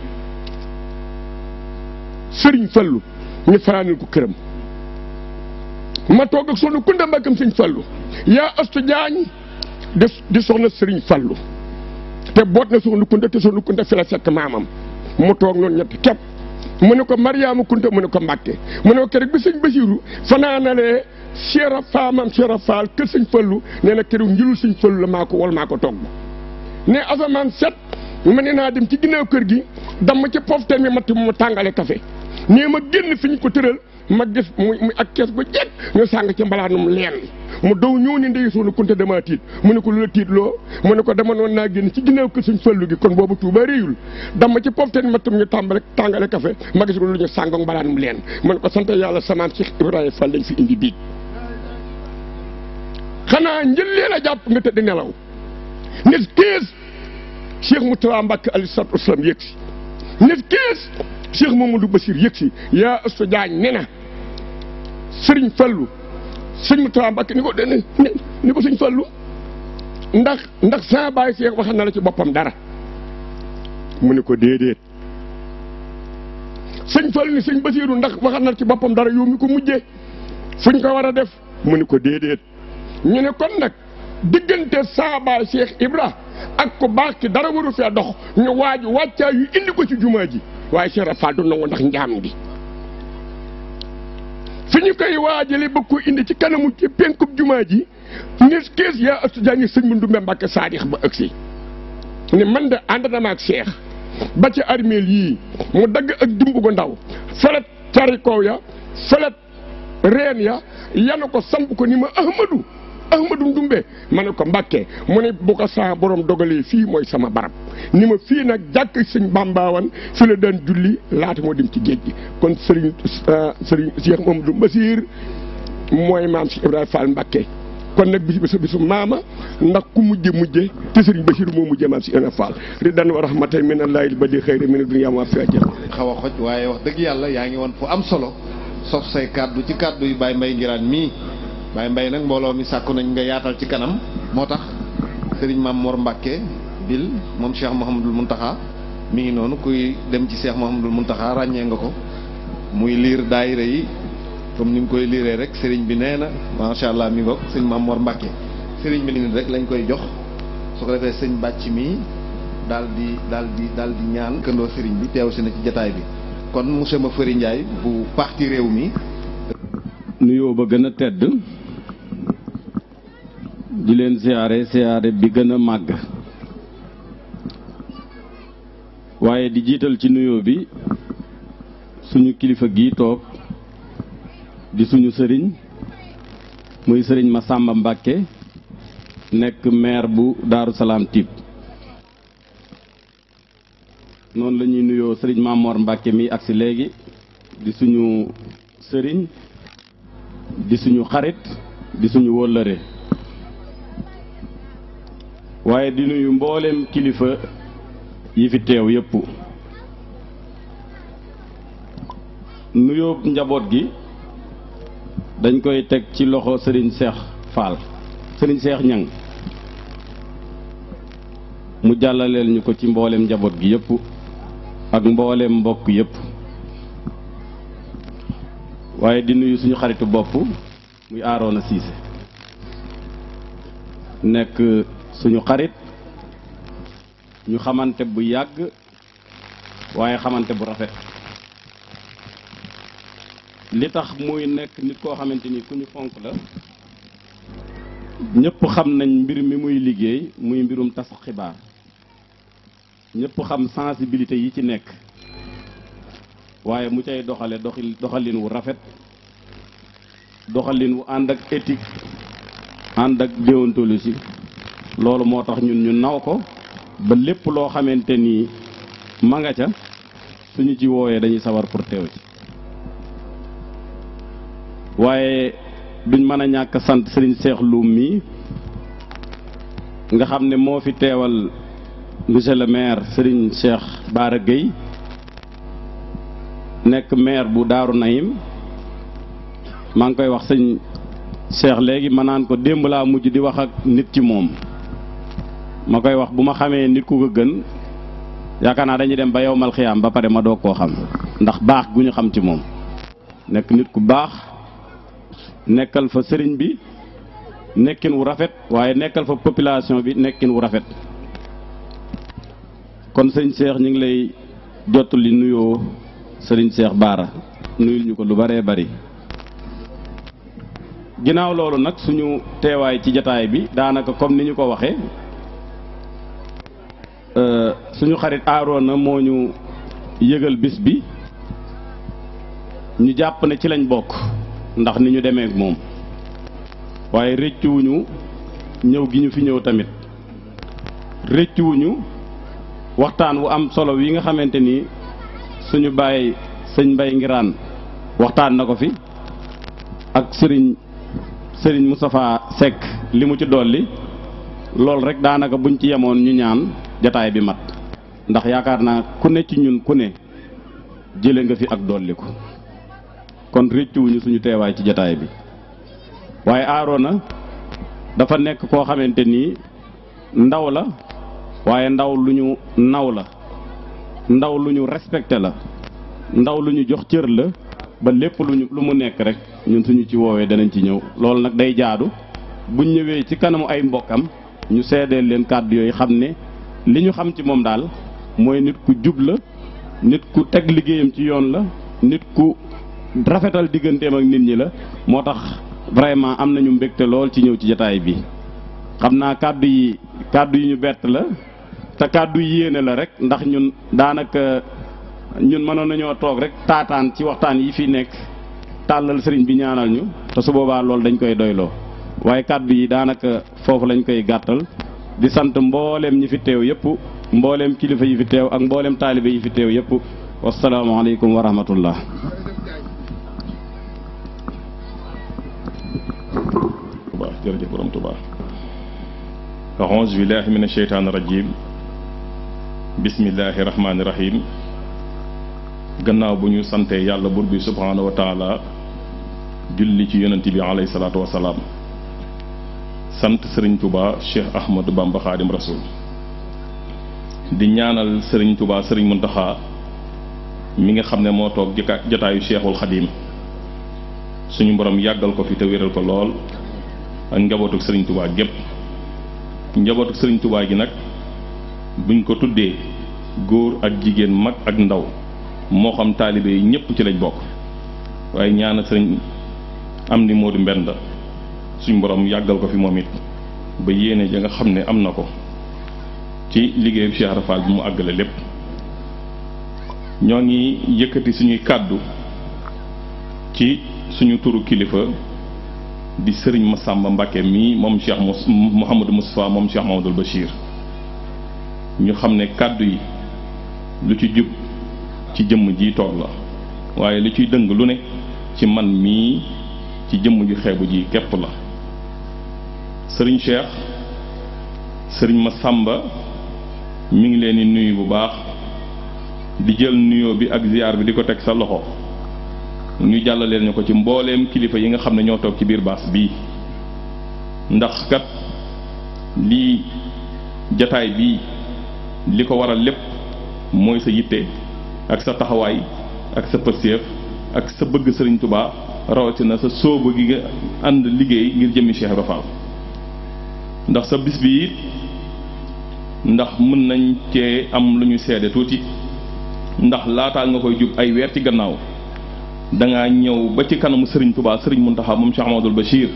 sëriñ Fallu ñu fanaanal ko këram ma toog ak soxna Kunda Mbàkkam sëñ Fallu yaa astu jaañ di di soxna sëriñ Fallu te boot na soxna Kunda te soxna Kunda fi la fekk maamam mu toog noonu ñett képp mu ne ko Mariama Kunta mu ne ko Mbàkke mu ne ko keroog bi sëñ Basiiru fanaanalee Cheikh faamam Cheikh Fall kër sëñ Fallu nee na keroog njëlul sëñ Fallu la maa ko wal maa ko togg ne asamaan set ma ne naa dem ci ginnaaw kër gi dama ci pofteen mi matt mu tàngale café nee ma génn fi ñu ko tëral ma gis muy muy ak kees gu jekk ñu sàng ci mbalaanum leen mu dow ñëw ni ndey soonu kunte dama tiit mu ne ko lu la tiit loo mu ne ko dama noon naa génn ci ginnaaw kër suñ fallu gi kon boobu tuuba réyul dama ci pofteen mattum ñu tàmbale tàngale café ma gis ko lu ñu sàng mbalaanum leen mu ne ko sant yàlla samaam Cheikh Ibrahima Fall lañ fi indi biig xanaa njëllee la jàpp nga tëdd nelaw nit kees Cheikh Moustapha Mbacke alayhi salaatu wasalaam yëg si nit kees Cheikh Mamadou Bassir yëg si yaa Assa Diagne ne na Sëriñ Fallu sëñ Moustapha Mbacke ni ko dene ni ko sëñ Fallu ndax ndax sa baay Cheikh waxal na la ci boppam dara mu ne ko déedéet sëñ Fallu ni sëñ Bassiru ndax waxal na la ci boppam dara yow mi ko mujjee fuñ ko war a def mu ne ko déedéet ñu ne kon nag diggante saabaay Cheikh Ibra ak ko baax ki dara waru fee dox ñu waaju wàccaa yu indi ko ci jumaa ji waaye Cheikh Rafal du nangu ndax njaam gi fi ñu koy waajale ba ko indi ci kanamu ci penkub jumaa ji nit kees yaa astu jaa ngi sëñ mu ndumbe Mbàkke saadix ba ëgsi ne man de ànd na ma ak Cheikh ba ci armeel yii mu dagg ak dimb gu ndaw felet cari kaw ya felet reen ya yanu ko samp ko ni ma Ahmadu Ahmadu Ndumbe ma ne ko Mbàkke mu ne bu ko saa borom dogalee fii mooy sama barab ni ma fii nag jàkk sëñ Bambaawan fi la daan julli laata moo dem ci géej gi kon sëriñ sëriñ Cheikh Mamadou Bassir mooy maam si Ibrahima Fall Mbàkke kon nag bis bisu bisu maama ndax ku mujje mujje te sëriñ Bassir moo mujje maam si Ibrahima Fall ridan wa rahmatan min allahi ba di xëyri min dunya ma fi ajal xaw a xoj waaye wax dëgg yàlla yaa ngi woon fu am solo sof say kàddu ci kàddu yu Baye Mbaye Ngiraan mii Baye Mbaye nag mbooloo mi sàkku nañ nga yaatal ci kanam moo tax Serigne Mame Mor Mbacke bil moom Cheikh Mouhamadul Mountakha mi ngi noonu kuy dem ci Cheikh Mouhamadul Mountakha ràññee nga ko muy liir daayira yi comme ni mu koy liiree rek Serigne bi nee na macha allah mi ngoog sëñ Mame Mor Mbacke Serigne bi nii rek lañ koy jox su ko defee sëñ bàcc mi daal di daal di daal di ñaan këndoo Serigne bi teew si na ci jataay bi. kon monsieur Mafari Ndiaye bu parti réew mi. nuyoo ba gën a tedd di leen siyaare siyaare bi gën a màgg waaye di jiital ci nuyoo bi suñu kilifa gii toog di suñu sëriñ muy sëriñ Massamba Mbacke nekk maire bu Daaru Salaam Typ noonu la ñuy nuyoo sëriñ Mamor Mbacke mi agsi léegi di suñu sëriñ di suñu xarit di suñu wóllëre waaye di nuyu mboolem kilifa yi fi teew yépp nuyoo njaboot gi dañ koy teg ci loxo sëriñ Cheikh Fall sëriñ Cheikh Ñang mu jàllaleel ñu ko ci mboolem njaboot gi yépp ak mboolem mbokk yépp waaye di nuyu suñu xaritu bopp muy Aaroona Siise nekk suñu xarit ñu xamante bu yàgg waaye xamante bu rafet li tax muy nekk nit koo xamante ni ku ñu fonk la ñëpp xam nañ mbir mi muy liggéey muy mbirum tas xibaar ñëpp xam sensibilité yi ci nekk waaye mu cay doxale doxil doxalin wu rafet doxalin wu ànd ak éthique ànd ak déontologie loolu moo tax ñun ñu naw ko ba lépp loo xamante ni ma nga ca suñu ci wooyee dañuy sawar pour teew ci waaye duñ mën a ñàkk sant sëriñ Cheikh Loum mi nga xam ne moo fi teewal monsieur le maire sëriñ Cheikh Bara Gueye nekk maire bu Daaru Naim maa ngi koy wax sëñ Cheikh léegi ma naan ko démb laa mujj di wax ak nit ci moom ma koy wax bu ma xamee nit ku ko gën yaakaar naa dañuy dem ba yowmal xiyaam ba pare ma doog koo xam ndax baax gu ñu xam ci moom nekk nit ku baax nekkal fa sëriñ bi nekkin wu rafet waaye nekkal fa population bi nekkin wu rafet kon sëñ Cheikh ñu ngi lay jottali nuyoo sëriñ Cheikh Bara nuyul ñu ko lu baree bari ginnaaw loolu nag suñu teewaay ci jataay bi daanaka comme ni ñu ko waxee suñu xarit Aaroona moo ñu yëgal bis bi ñu jàpp ne ci lañ bokk ndax ni ñu demee ak moom waaye rëccuwuñu ñëw gi ñu fi ñëw tamit rëccuwuñu waxtaan wu am solo wi nga xamante ni suñu bàyyi sëñ Mbay Ngiraan waxtaan na ko fi ak sëriñ sëriñ Moustapha Seck li mu ci dolli loolu rek daanaka buñ ci yemoon ñu ñaan jataay bi mat ndax yaakaar naa ku ne ci ñun ku ne jële nga fi ak dolli ko kon rëccuwuñu suñu teewaay ci jataay bi waaye Arona dafa nekk koo xamante ni ndaw la waaye ndaw lu ñu naw la ndaw lu ñu respecté la ndaw lu ñu jox cër la ba lépp lu ñu lu mu nekk rek ñun suñu ci woowee danañ ci ñëw loolu nag day jaadu buñ ñëwee ci kanamu ay mbokkam ñu seedeel leen kàddu yooyu xam ne li ñu xam ci moom daal mooy nit ku jub la nit ku teg liggéeyam ci yoon la nit ku rafetal digganteem ak nit ñi la moo tax vraiment am nañu mbégte lool ci ñëw ci jataay bi xam naa kàddu yi kàddu yi ñu bett la te kàddu yi yéene la rek ndax ñun daanaka ñun mënoon nañoo toog rek taataan ci waxtaan yi fi nekk tàllal sëriñ bi ñaanal ñu te su boobaa loolu dañ koy doyloo waaye kàddu yi daanaka foofu lañ koy gàttal di sant mbooleem ñi fi teew yëpp mbooleem kilifa yi fi teew ak mbooleem taalibe yi fi teew yëpp wasalaamaaleykum wa rahmatullah Tuubaa jërëjëf borom Tuubaa auzu billahi min asheytaani rajim bismillahi rahmaani rahim gannaaw bu ñu santee yàlla bur bi subhaanahu wa taala julli ci yonent bi alayhi salaatu wasalaam sant sëriñ Tuubaa Cheikh Ahmadou Bamba Xaadim Rasul di ñaanal sëriñ Tuubaa sëriñ Muntaxa mi nga xam ne moo toog jëkka jotaayu Cheikhul Xadim suñu borom yàggal ko fi te wéral ko lool ak njabootu sëriñ Tuubaa gépp njabootu sëriñ Tuubaa gi nag buñ ko tuddee góor ak jigéen mag ak ndaw moo xam taalibe yi ñëpp ci lañ bokk waaye ñaana sëriñ am ni Moodu Mbenda suñ borom yàggal ko fi moom it ba yéene ja nga xam ne am na ko ci liggéeyu Cheikh Rafal bi mu àggale lépp ñoo ngi yëkkati suñuy kàddu ci suñu turu kilifa di sëriñ Massamba Mbacke mii moom Cheikh Mouhamadou Moustapha moom Cheikh Mamadou Bachir ñu xam ne kàddu yi lu ci jub ci jëmm ji toog la waaye lu ciy dëng lu ne ci man mii ci jëmm ju xeebu ji képp la sëriñ Cheikh sëriñ Massamba mi ngi leen di nuyu bu baax di jël nuyoo bi ak ziar bi di ko teg sa loxo ñu jàllaleel ñu ko ci mbooleem kilifa yi nga xam ne ñoo toog ci biir baas bii ndax kat lii jataay bii li ko waral lépp mooy sa yitte ak sa taxawaay ak sa pëseef ak sa bëgg sëriñ Tuubaa rawatina sa sóobu gi nga ànd liggéey ngir jëmmi Cheikh Ibra Fall ndax sa bis bi it ndax mën nañ cee am lu ñu seede tuuti ndax laataa nga koy jub ay weer ci gannaaw dangaa ñëw ba ci kanamu sëriñ Tuubaa sëriñ Muntaxa moom Cheikh Amadou Bachir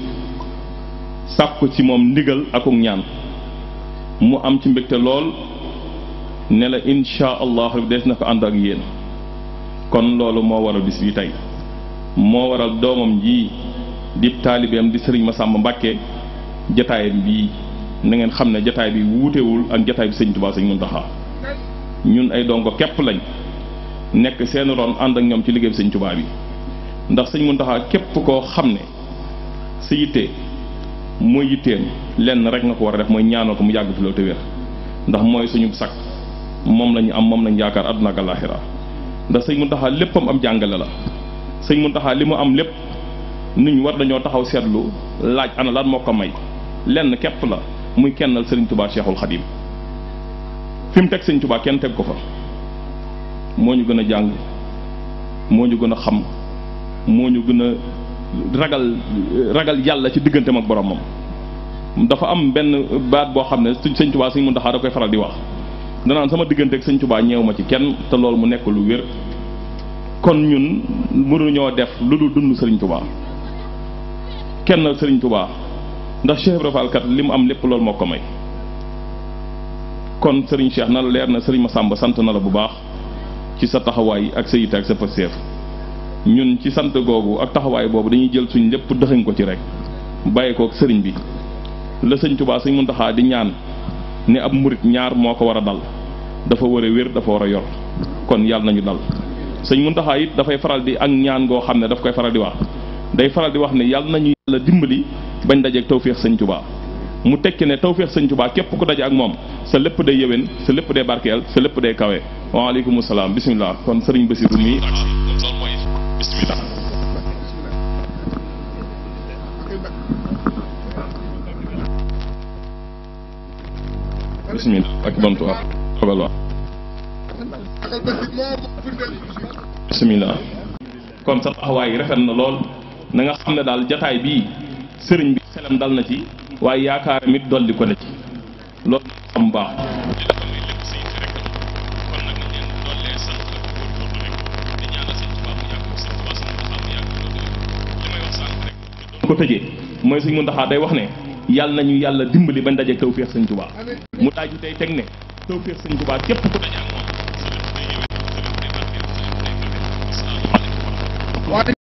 sàkku ci moom ndigal akuk ñaan mu am ci mbégte lool ne la insha allah des na ko ànd ak yéen kon loolu moo waral bis bi tey moo waral doomam ji di taalibeem di sëriñ Massamba Mbàkke jataayam bii na ngeen xam ne jataay bi wuutewul ak jataay bi sëñ Tuubaa sëñ Muntaxa ñun ay dongo képp lañ nekk seen ron ànd ak ñoom ci liggéey bi sëñ Tuubaa bi ndax sëñ Muntaxa képp koo xam ne sa yitte mooy yitteem lenn rek nga ko war a def mooy ñaanal ko mu yàgg fi loolu te wér ndax mooy suñu sakk moom lañu am moom lañu yaakaar àdduna ak àllaaxira ndax sëñ Muntaxa léppam am jàngale la sëñ Muntaxa li mu am lépp nit ñu war dañoo taxaw seetlu laaj ana lan moo ko may lenn képp la muy kennal sëriñ Tuubaa Cheikhul Xadim fi mu teg sëñ Tuubaa kenn teg ko fa moo ñu gën a jàng moo ñu gën a xam moo ñu gën a ragal ragal yàlla ci digganteem ak boromam dafa am benn baat boo xam ne suñ sëñ Tuubaa sëñ Muntaxa da koy faral di wax danaan sama diggante ak sëñ Tuubaa ñeew ma ci kenn te loolu mu nekk lu wér kon ñun mënuñoo def lu dul dund sëriñ Tuubaa kenn sëriñ Tuubaa ndax Cheikh Ibra Fall kat li mu am lépp loolu moo ko may kon sëriñ Cheikh na la leer na sëriñ Massamba sant na la bu baax ci sa taxawaay ak sa yitte ak sa pasteef ñun ci sant googu ak taxawaay boobu dañuy jël suñ lépp dëxañ ko ci rek bàyyi ko ak sëriñ bi la sëñ Tuubaa sëñ Muntaxaa di ñaan ne ab murit ñaar moo ko war a dal dafa war a wér dafa war a yor kon yàlla nañu dal sëñ Muntaxaa it dafay faral di ak ñaan goo xam ne daf koy faral di wax day faral di wax ne yàlla nañu yàlla dimbali bañ dajeeg tawféex sëñ Tuubaa mu tekki ne tawféex sëñ Tuubaa képp ku daje ak moom sa lépp day yëwén sa lépp day barkeel sa lépp day kawe waaleykum salaam bisimilah kon sëriñ Basiru mi loolu mooy bisimilah bisimilah ak bantu ak xobal wax bisimilah kon sa taxawaay rafet na lool na nga xam ne daal jataay bii sëriñ bi xelam dal na ci waaye yaakaar mit dolli ko na ci loolu am baax ko tëjee mooy suñ Muntaxaa day wax ne yàlla nañu yàlla dimbali bañ daje tawféex sëñ Tuubaa mu daaju tey teg ne tawféex sëñ Tuubaa képp ku daje ak moom sa lépp day yëwee sa lépp day barkeel sa lépp day kawe asalaamaaleykum wa rahmatulah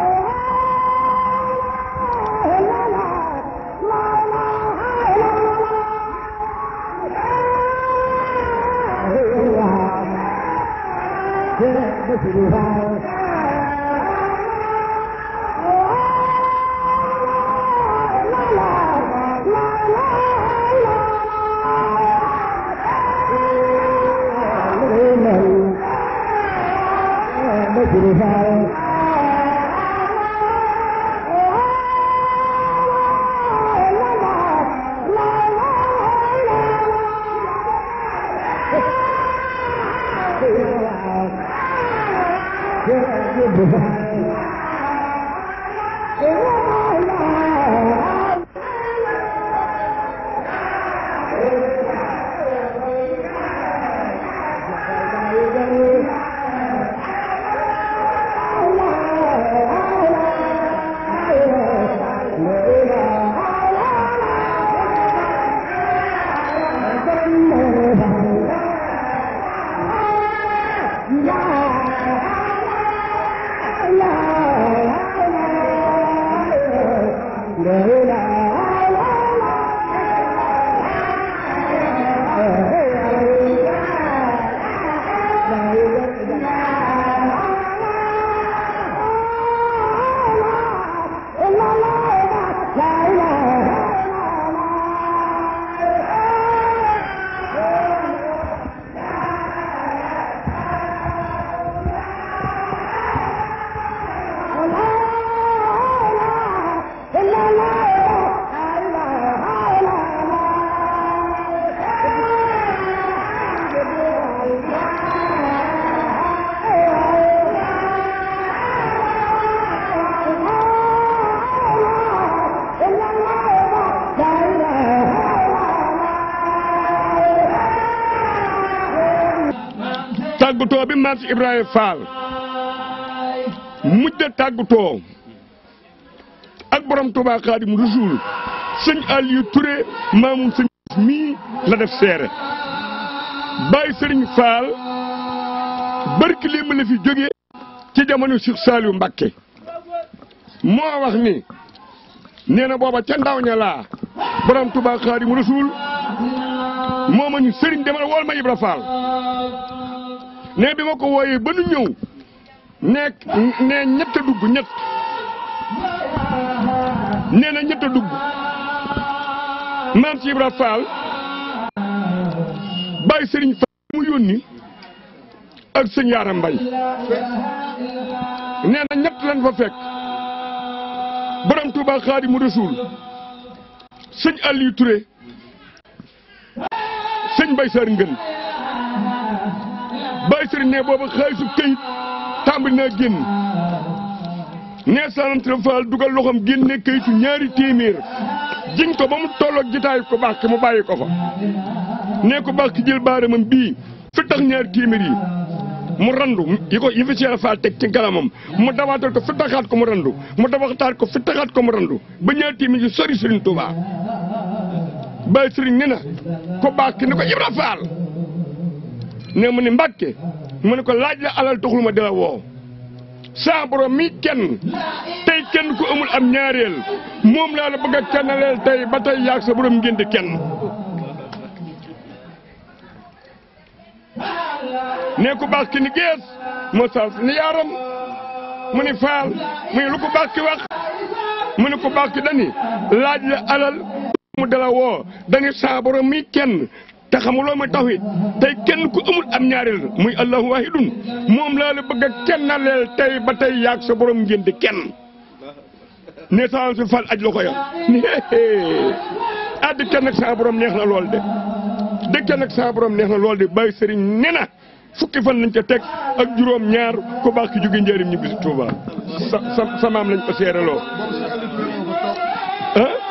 tàggutoo bi maam si Ibrahima Fall mujj a tàggutoo ak borom Touba Xaadim Rasuul sëñ Aliou Touré maamum sëñ mii la def seere bàyyi sëriñ Fall barki limb la fi jógee ci jamono Cheikh Saliou Mbacké moo wax ni nee na booba ca ndaw ña laa borom Touba Xaadim Rasuul moo ma ñu sëriñ demal wool ma Ibra Fall ne bi ma ko wooyee ba nu ñëw nekk ne ñett a dugg ñett nee na ñett a dugg maam ci Ibra Fall bàyyi sëriñ Fall mu yónni ak sëñ Yaara Mbay nee na ñett lañ fa fekk borom Touba Xaadimu Rasuul sëñ Aliou Touré sëñ Bay Sar Ngën Baye Serigne ne booba xaalisu këyit tàmbali naa génn nee sanantre Fall dugal loxoom génne këyitu ñaari téeméer jiñ ko ba mu tolloog jitaayu ko baax mu bàyyi ko fa nee ko baax ki jël baaramam bii fi tax ñaari téeméer yi mu randu yi ko yi fi Cheikh Fall teg ci galamam mu dawaatal ko fi taxaat ko mu randu mu dawaataat ko fi taxaat ko mu randu ba ñaari téeméer yi sori Serigne Touba Baye Serigne ne na ko baax ki ne ko Ibra Fall ne mu ne Mbàkke mu ne ko laaj la alal taxul ma di la woo saa borom mi kenn tey kenn ku amul am ñaareel moom laa la bëgg a kennaleel tey ba tey yaag sa borom ngeen di kenn ne ko baax ki ni gees moo sal ni yaaram mu ni faal mu ni lu ko baax ki wax mu ni ko baax ki dani laaj la alal mu dala woo dani saa borom mi kenn te xamuloo ma tawhid tey kenn ku amul am ñaareel muy allahu wahidun moom laa la bëgg a kennaleel tey ba tey yaag sa borom ngeen di kenn ne saa si fal aj la ko ya ni ah di kenn ak saa borom neex na lool de di kenn ak saa borom neex na lool de bàyyi sëriñ ne na fukki fan lañ ca teg ak juróom ñaar ku baax ki jóge njëriñ ñu bisi Tuuba sa sa sa maam lañ ko seeraloo ah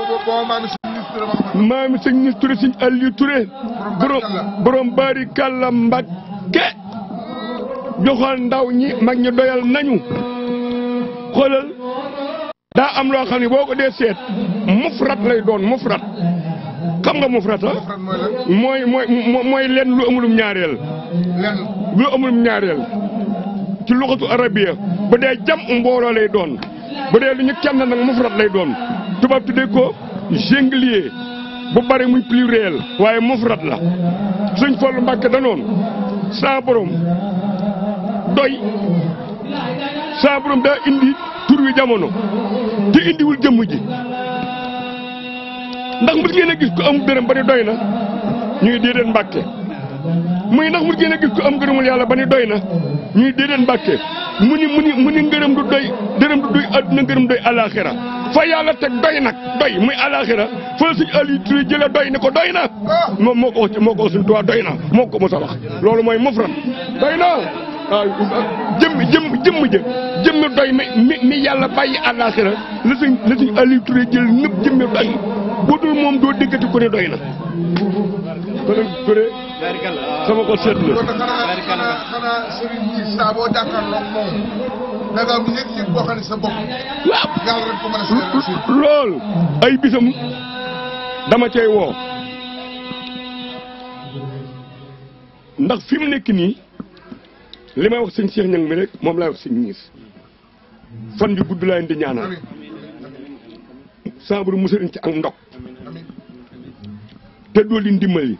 maami sëñ nis Touré sëñ Aliou Touré borom borom bari kàlla Mbàkke joxoon ndaw ñi mag ñi doyal nañu xoolal daa am loo xam ne boo ko dee seet mufrat lay doon mufrat xam nga mufrat ah mooy mooy mooy lenn lu amulum ñaareel lu amulum ñaareel ci luxatu arabiya bu dee jam mbooloo lay doon bu dee lu ñu kenn nag mufrat lay doon tubaab tuddee ko singulier bu bari muy pluriel waaye mufrat la suñ Fallu Mbàkke danoon saa borom doy saa borom daa indi tur wi jamono te indiwul jëmm ji ndax mos ngeen a gis ko am dërëm ba ni doy na ñuy déedéet Mbàkke muy ndax mos ngeen a gis ko am ngërëmul yàlla ba ni doy na ñuy déedéet Mbàkke mu ni mu ni mu ni ngërëm du doy dërëm du doy àdduna ngërëm doy alaxira fa yàlla teg doy nag doy muy alaxira fa suñ ali turi jële doy ni ko doy na moom moo ko wax moo ko wax suñ tuwaa doy na moo ko mos a wax loolu mooy mufrat doy na waaw jëmm jëmm jëmm jë jëmm doy mi mi mi yàlla bàyyi alaxira la suñ la suñ ali turi jël nëpp jëmme doy bu dul moom doo déggati ko ne doy na kon Touré sama ko seet la xanaa xanaa sëriñ bi saa boo jàkkaarloo moom da nga am yëg-yëg boo xam ne sa bopp waaw yàlla rek ko mën a seetlu si lool ay bisam dama cay woo ndax fi mu nekk nii li may wax sëñ Cheikh Ñang mi rek moom laay wax sëñ ñiis fan yu gudd laa leen di ñaanal saa bu musaliñ ci ak ndog te doo leen dimbali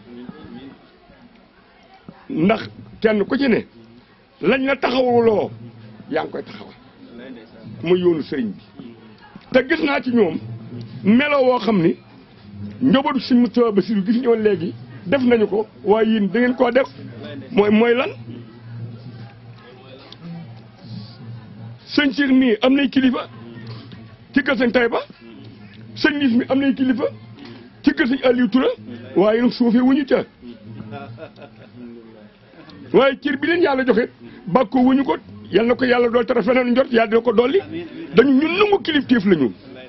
ndax kenn ku ci ne lañ la taxawuloo yaa ngi koy taxawal muy yoonu sëriñ bi te gis naa ci ñoom melo woo xam ni njabootu si Moustapha Bassirou gis ñoon léegi def nañu ko waaye yéen da ngeen koo def mooy mooy lan sëñ Cheikh mii am nay kilifa ci kër sëñ Taïba sëñ Nis mi am nay kilifa ci kër sëñ Aliou Touré waaye nag suufee wuñu ca waaye cër bi leen yàlla joxe bàkko wuñu ko yal na ko yàlla dool tara feneen njort yàlla dina ko dolli dañu ñun nangu kilifteef la ñu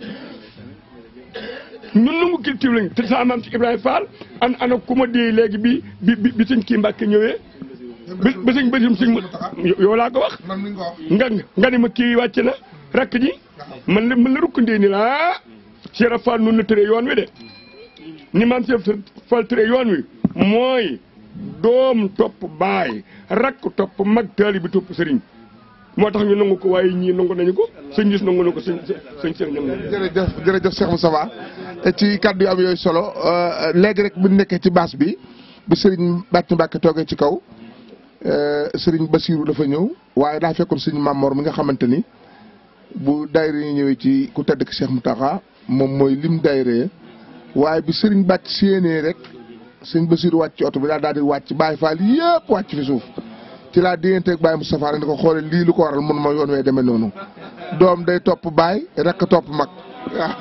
ñun nangu kilifteef la ñu te sa maam ci Ibrahima Fall an ana ku ma dee léegi bi bi bi bi sëñ kii Mbàkke ñëwee bi bi sëñ Basirum sëñ yow laa ko wax man mi nga wax nga nga ne ma kii wàcc na rakk ji man la man la rukkandee ni la Cheikh Fall nun na tëree yoon wi de ni maam Cheikh Fall tëree yoon wi mooy doom topp baay rakk topp mag taali bi topp sëriñ moo tax ñu nangu ko waaye ñii nangu nañu ko sëñ gis nangu na ko sëñ sëñ sëñ nangu jërëjëf jërëjëf Cheikh Moustapha ci kàddu yu am yooyu solo léegi rek bu nekkee ci baas bi bi Serigne Bàcc Mbàkke toogee ci kaw Serigne Bassirou dafa ñëw waaye daa fekkoon Serigne Mamor mi nga xamante ni bu daayira yi ñëwee ci ku tedd ki Cheikh Mountakha moom mooy lim daayira waaye bi Serigne Bàcc séenee rek Serigne Bassirou wàcc ci oto bi daal daal di wàcc Baye Fall yëpp wàcc fi suuf ci laa digganteeg Baye Moustapha rek ni ko xoolee lii lu ko waral mun ma yoon wee demee noonu doom day topp baay rek topp mag waaw.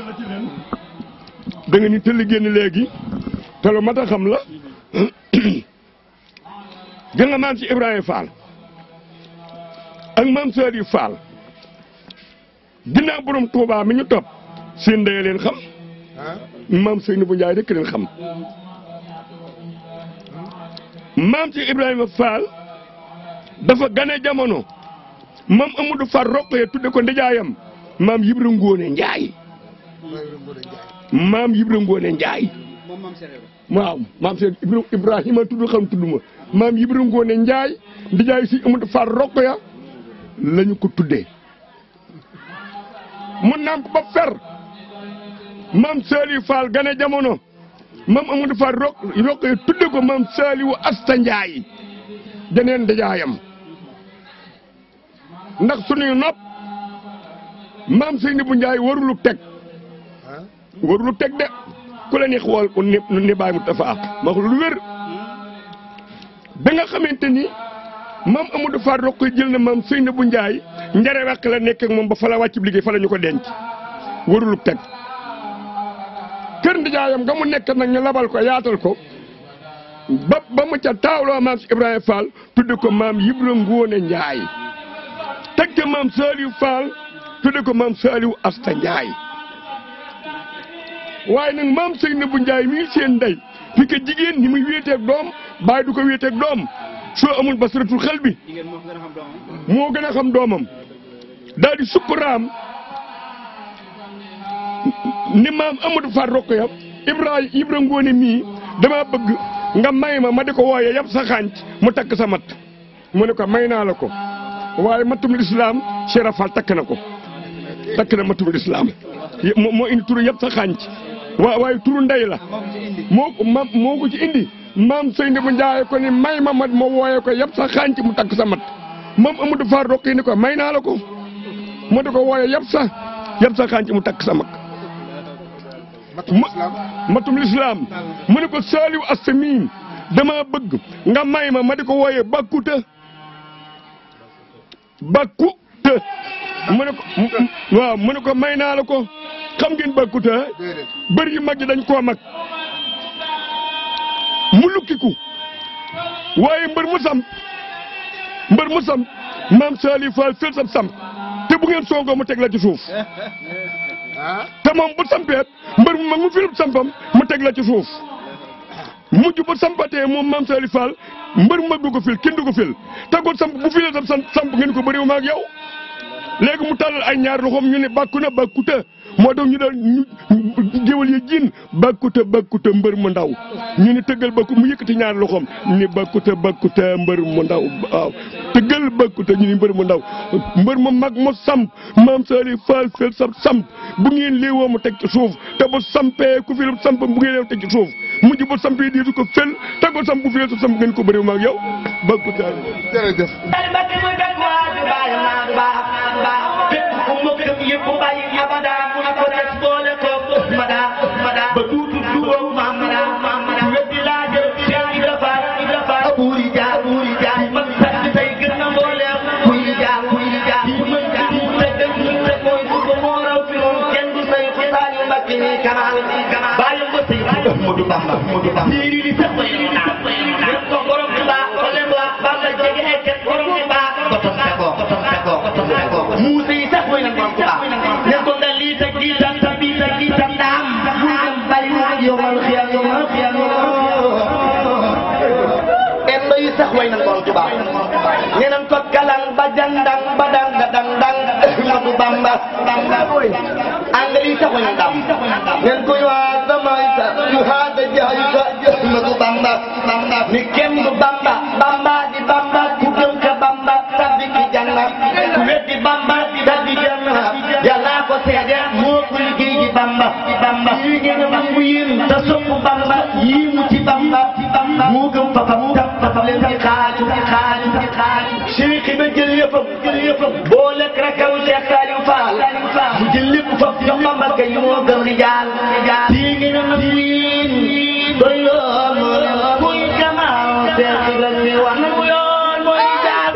da nga ni tëll génn léegi te lu mat a xam la gën nga maam ci Ibrahima Fall ak maam Sëriñ Fall ginnaaw borom Touba mi ñu topp seen ndey leen xam maam Seydou bu Njaay rek leen xam maam ci Ibrahima Fall dafa gane jamono maam Amadou Fall roqee tudde ko ndijaayam maam Yibra Ngóone Njaay maam Yibra Ngóone Njaay waaw maam Cheikh Ibra Ibrahima tudd xam tudd ma maam Ibra Ngoone Njaay ndijaay si Amadou Fall Rokhaya la ñu ko tuddee mu nàmp ba fer maam Saliou Fall gane jamono maam Amadou Fall Rok Rokhaya tudde ko maam Saliou Asta Njaay janeen ndijaayam ndax sunuy nopp maam Seynabou Njaay warulu teg warulu teg de ku la ni xool ko ni ni bàyyi mu tafa ma wax lu wér ba nga xamante ni maam Amadou Fall Rokhaya jël na maam Seynabou Njaay njare wàq la nekk ak moom ba fa la wàcc liggéey fa la ñu ko denc warulu teg kër ndijaayam nga mu nekk nag ñu labal ko yaatal ko ba ba mu ca taawloo maam si Ibrahima Fall tudde ko maam Ibra Ngoone Njaay teg ca maam Saliou Fall tudde ko maam Saliou Asta Njaay waaye nag maam Seynabou Njaay mii seen ndey fi ko jigéen ni muy wéeteeg doom bàyyi du ko wéeteeg doom soo amul basiratul xel bi moo gën a xam doomam daal di sukkuraam ni maam Amadou Fall Rokhaya Ibrahima Ibra Ngoone mii dama bëgg nga may ma ma di ko wooyee yab sa xànc mu takk sa mat mu ne ko may naa la ko waaye matum lislaam Cheikh Fall takk na ko takk na matum lislaam moo moo indi turu yab sa xànc waa waaye turu ndey la moo ko ma moo ko ci indi maam Seynabou Njaay ko ni may ma ma ma wooyee ko yab sa xànc mu takk sa mat maam Amadou Fall Rokhaya ni ko may naa la ko mu di ko wooyee yab sa yab sa xànc mu takk sa mat matum lislaam mu ne ko Saliou Asta mii dama bëgg nga may ma ma di ko wooyee bakkuta bakkuta mu ne ko waaw mu ne ko may naa la ko xam ngeen bakkuta bër yu mag yi dañ koo mag mu lukkiku waaye mbër mu samp mbër mu samp maam Saliou Fall fël sam samp te bu ngeen soogoo mu teg la ci suuf te moom bu sampeet mbër mu mag mu filub sampam mu teg la ci suuf mujj ba sampatee moom maam Saliou Fall mbër mu mag du ko fil kenn du ko fil te ko samp bu filee sam samp ngeen ko bëriwu ma ak yow léegi mu tàllal ay ñaar loxoom ñu ne bàkku na bàkkuta moo tax ñu daal ñu géwal yi jiin bàkkuta bàkkuta mbër mu ndaw ñu ne tëggal bàkku mu yëkkati ñaar loxoom ni bàkkuta bàkkuta mbër mu ndaw waaw tëggal bàkkuta ñu ni mbër mu ndaw mbër mu mag mu samp maam Saliou Fall fel sa samp bu ngeen léewoo mu teg ci suuf te bu sampee ku fi samp bu ngeen léew teg ci suuf mujj bu sampee diitu ko fel te ko samp bu fi sa samp ngeen ko bëriw maag yow bàkkuta jërëjëf ba duutu duwoo maam ku weddi laa jël Cheikh Ibra Fall Ibra Fall buuri jaar buuri jaar man sant tey gën na mbooleem kuy jaar kuy jaar yi mën jaar te dëgg te mooy su ko moo raw fi moom kenn du say ko Saliou Mbacké ni kamaal bàyyi ko sëy Ahmadou Bamba Ahmadou Bamba lii di sax koy naa ko borom bi baax ko leen baax Bamba jege ekket borom bi baax ko tom sa ko ko tom sa ko ko tom sa ko muuse yi sax mooy nag borom bi baax ne ko nga lii sa kii tam sa bii sa kii tam daam bari mu yomal xiyam yomal xiyam endo yi sax way nan borom Tuubaa ñeneen ko kalang ba jandang ba dang da dang dang Ahmadu Bamba Bamba angal yi sax way nan dam ñen ko yo adama isa yu hada jahika Ahmadu Bamba Bamba ni kenn du Bamba Bamba di Bamba ku gëm ka Bamba tabbi ki janna ku weddi Bamba tabbi janna Yàlla ko seede moo ko liggéey ji Bamba Bamba yi ngeen a mu yéen te sopp Bamba yii mu ci Bamba moo gëm fafam tam fafam leen di xaaju di xaaju di xaaju Cheikh ba jël yëppam jël yëppam boo lekk rakam Cheikh Saliou Fall mu jël lépp faf jox Bamba kay moo gëm rijaal rijaal yi ngeen a mu yéen doy yoon kuy jamaa Cheikh Ibrahima wax na mu yoon mooy jaar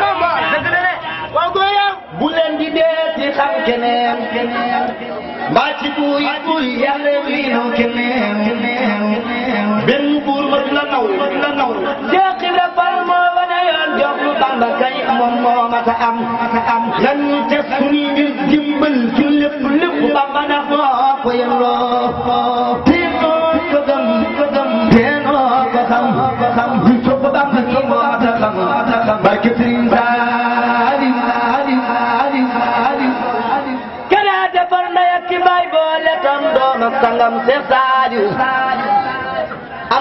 bu leen di dee ci xam keneen mbaa ci buy buy yàlla wi naw keneen benn buur ma du la naw ma du la naw Cheikh Ibra Fall moo wane yoon jox lu Bamba kay moom moo ma ta am ta am nan ñu def suñuy ngir dimbal ci lépp lépp Bamba ndax moo ko yelloo teenoo ko gëm ko gëm teenoo ko xam ko xam ñu topp Bamba kii moo ma ta xam barke Sëriñ Saaliw Saaliw Saaliw Saaliw kana defar ndey ak ki baay boole tam doom ak sangam Seex Saaliw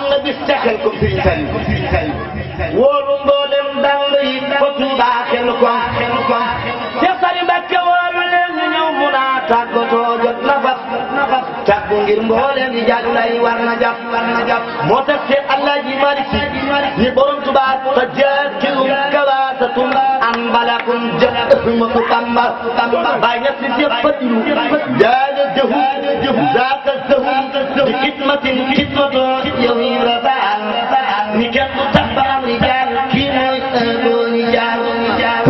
nga bis texel ko Sëriñ Saliou wóolu mboolem dàng yi ko Tuuba xel ko Cheikh Saliou Mbacké wóolu leen ñu ñëw mu naa tàggatoo jot na fas tàggu ngir mboolem di jàll lay war na jàpp war na jàpp moo tax Cheikh Alaaji Malick Si ni borom Tuuba ta jaakirum kawaasatun an balakun jëf Ahmadu Bamba Bamba bàyyi ñett si yëpp fadilu jaale jëhu zaaka zëhu di xidmatin xidmatoo yow yi rafaal ni kenn du tax ba am rijaal kii mooy ëllëgoo ni jaal ni jaal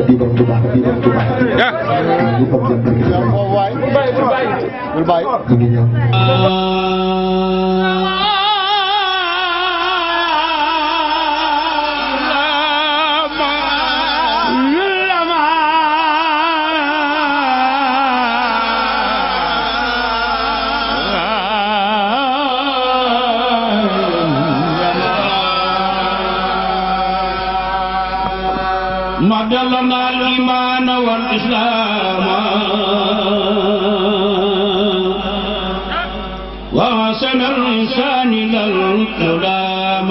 مد لنا الإيمان والإسلام وحسن الإنسان للكلام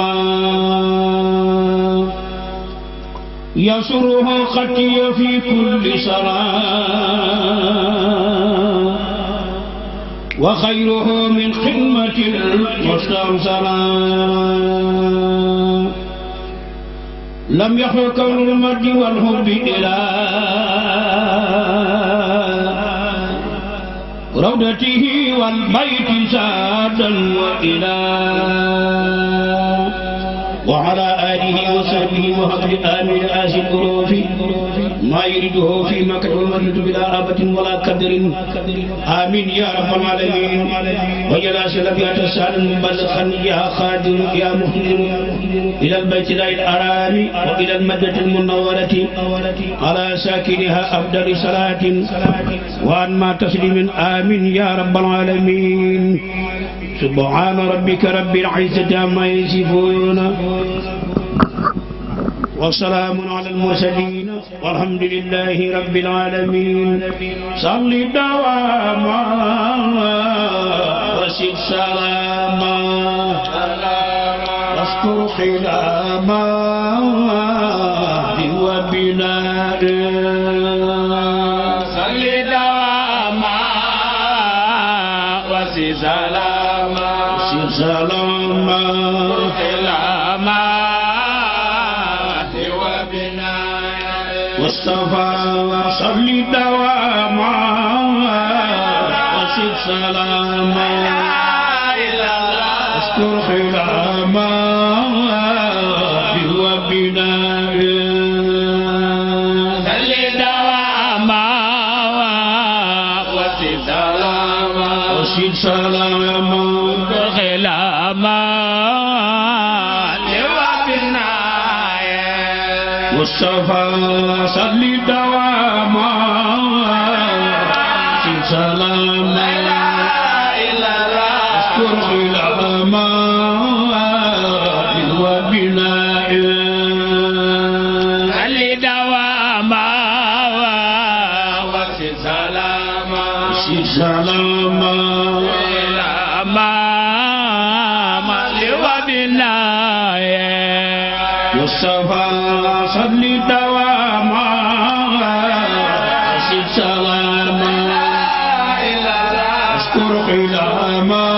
يسره خطي في كل صلاة وخيره من خدمة المسترسلة لم يخل كون المرد والحب إلى روضته والبيت سادا وإلى وعلى آله وصحبه وحفظ آمين آسي الظروف ما يريده في مكة والمريض بلا آبة ولا قدر آمين يا رب العالمين وجل سلبيات السعد مبلغا يا خادم يا مهدم إلى البيت الله الحرام وإلى المدة المنورة على ساكنها أفضل صلاة وأن ما تسليم آمين يا رب العالمين سبحان ربك رب العزة عما يصفون وسلام على المرسلين والحمد لله رب العالمين صل دواما وسل سلاما واذكر خلاما وبناء صل دواما وسل سلاما وسل سلاما خلاما مصطفى صل دواما وسد سلاما اذكر خلاما هو بناء صل دواما وسد سلاما وسد سلاما خلاما مصطفى صل دواما في سلام اذكر خلاما وبناء صل دواما وفي سلاما في سلاما مصطفى صل دواما سد سلاما اذكر خلاما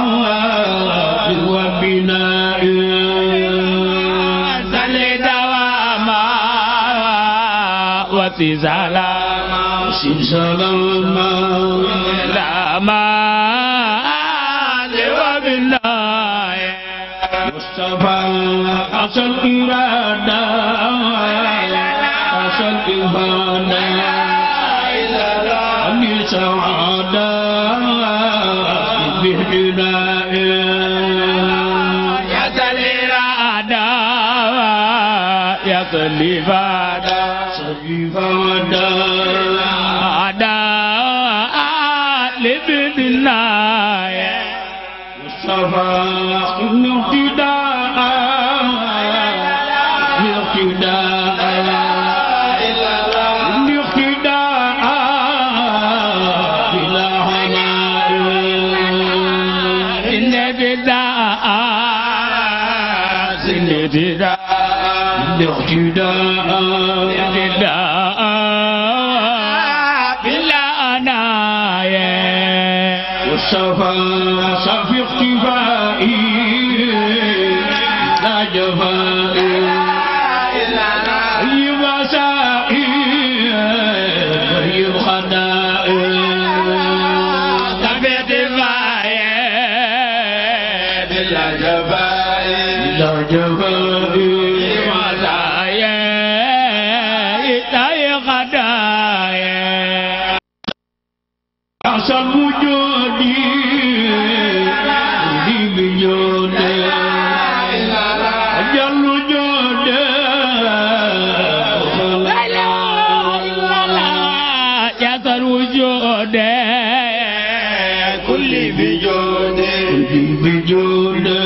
وبناء صل دواما وسد سلاما سد سلاما لاما وبناء مصطفى أصل إرادة أصل إبادة أمي سعادة بهداء يا سليرادة يا سليفادة سليفادة أدا لبدنا مصطفى اقتداء اقتداء اقتداء بلا هناء إن بداء الاهتداء الاقتداء الاهتداء بالعناية والصفا صف اختفائي لا جفائي مسائي طيب خدائي تبيت الفاية بلا جفائي بلا جفائي مسائي طيب خدائي أصل وجودي دي بجودي أجل وجودي يصل وجودي كل بجودي كل بجودي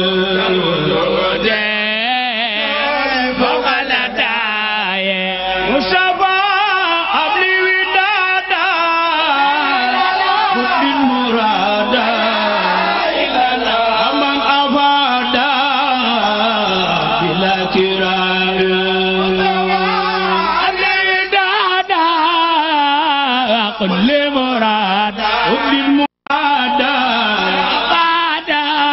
فوق الأداية مصطفى أبلي ودادا كل المرادا أمام أفادا بلا كراء كل مراد كل المراد بعد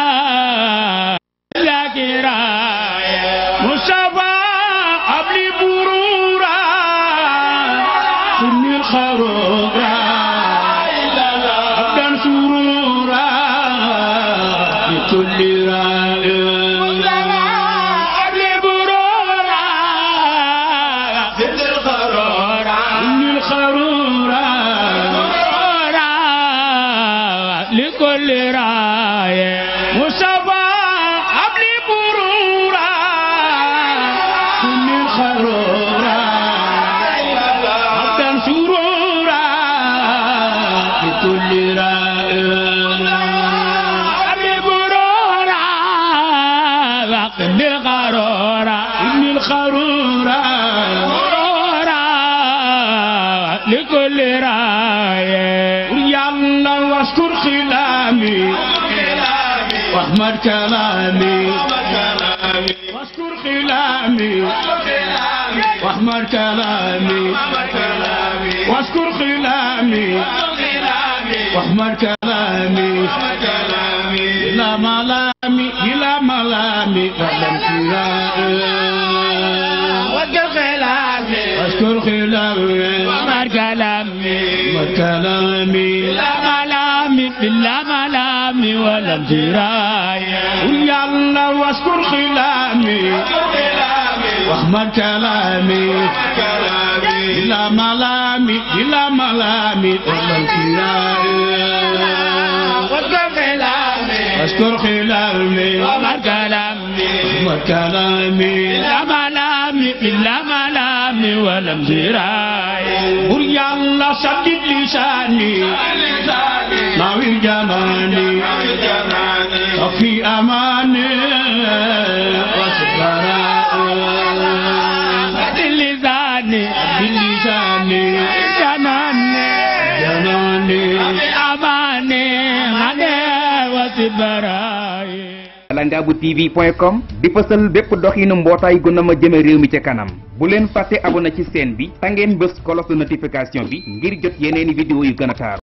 لا كراية مصطفى قبل برورا كل الخرورا أبدا سرورا بكل راية قبل برورا كل الخرورا كل الخرورا لكل راية مصطفى قبل برورا كل الخرورا عبدا سرورا لكل راية قبل برورا وقل الخرورا كل الخرورا لكل راية يلا واشكر خلامي واحمد كلامي واشكر خلامي واحمد كلامي واشكر خلامي واحمد كلامي لا ملامي لا ملامي ولم واشكر خلامي واشكر خلامي واحمد كلامي واحمد كلامي لا ملامي لا ملامي ولم يلا واشكر خلامي واحمد كلامي لا ملامي لا ملامي ولم واشكر خلامي واشكر خلامي واحمد كلامي واحمد كلامي لا ملامي لا ملامي ولم قل يلا سدد لساني ناوي جماني وفي أماني وسكراء لساني بلساني جناني جناني أماني غني وسكراء langabu tv point com di fësal bépp doxinu mbootaay gu na ma jëme réew mi ca kanam bu leen fàtte abonné ci chaîne bi ta ngeen bës cloche de notification bi ngir jot yeneeni vidéo yu gën a taaru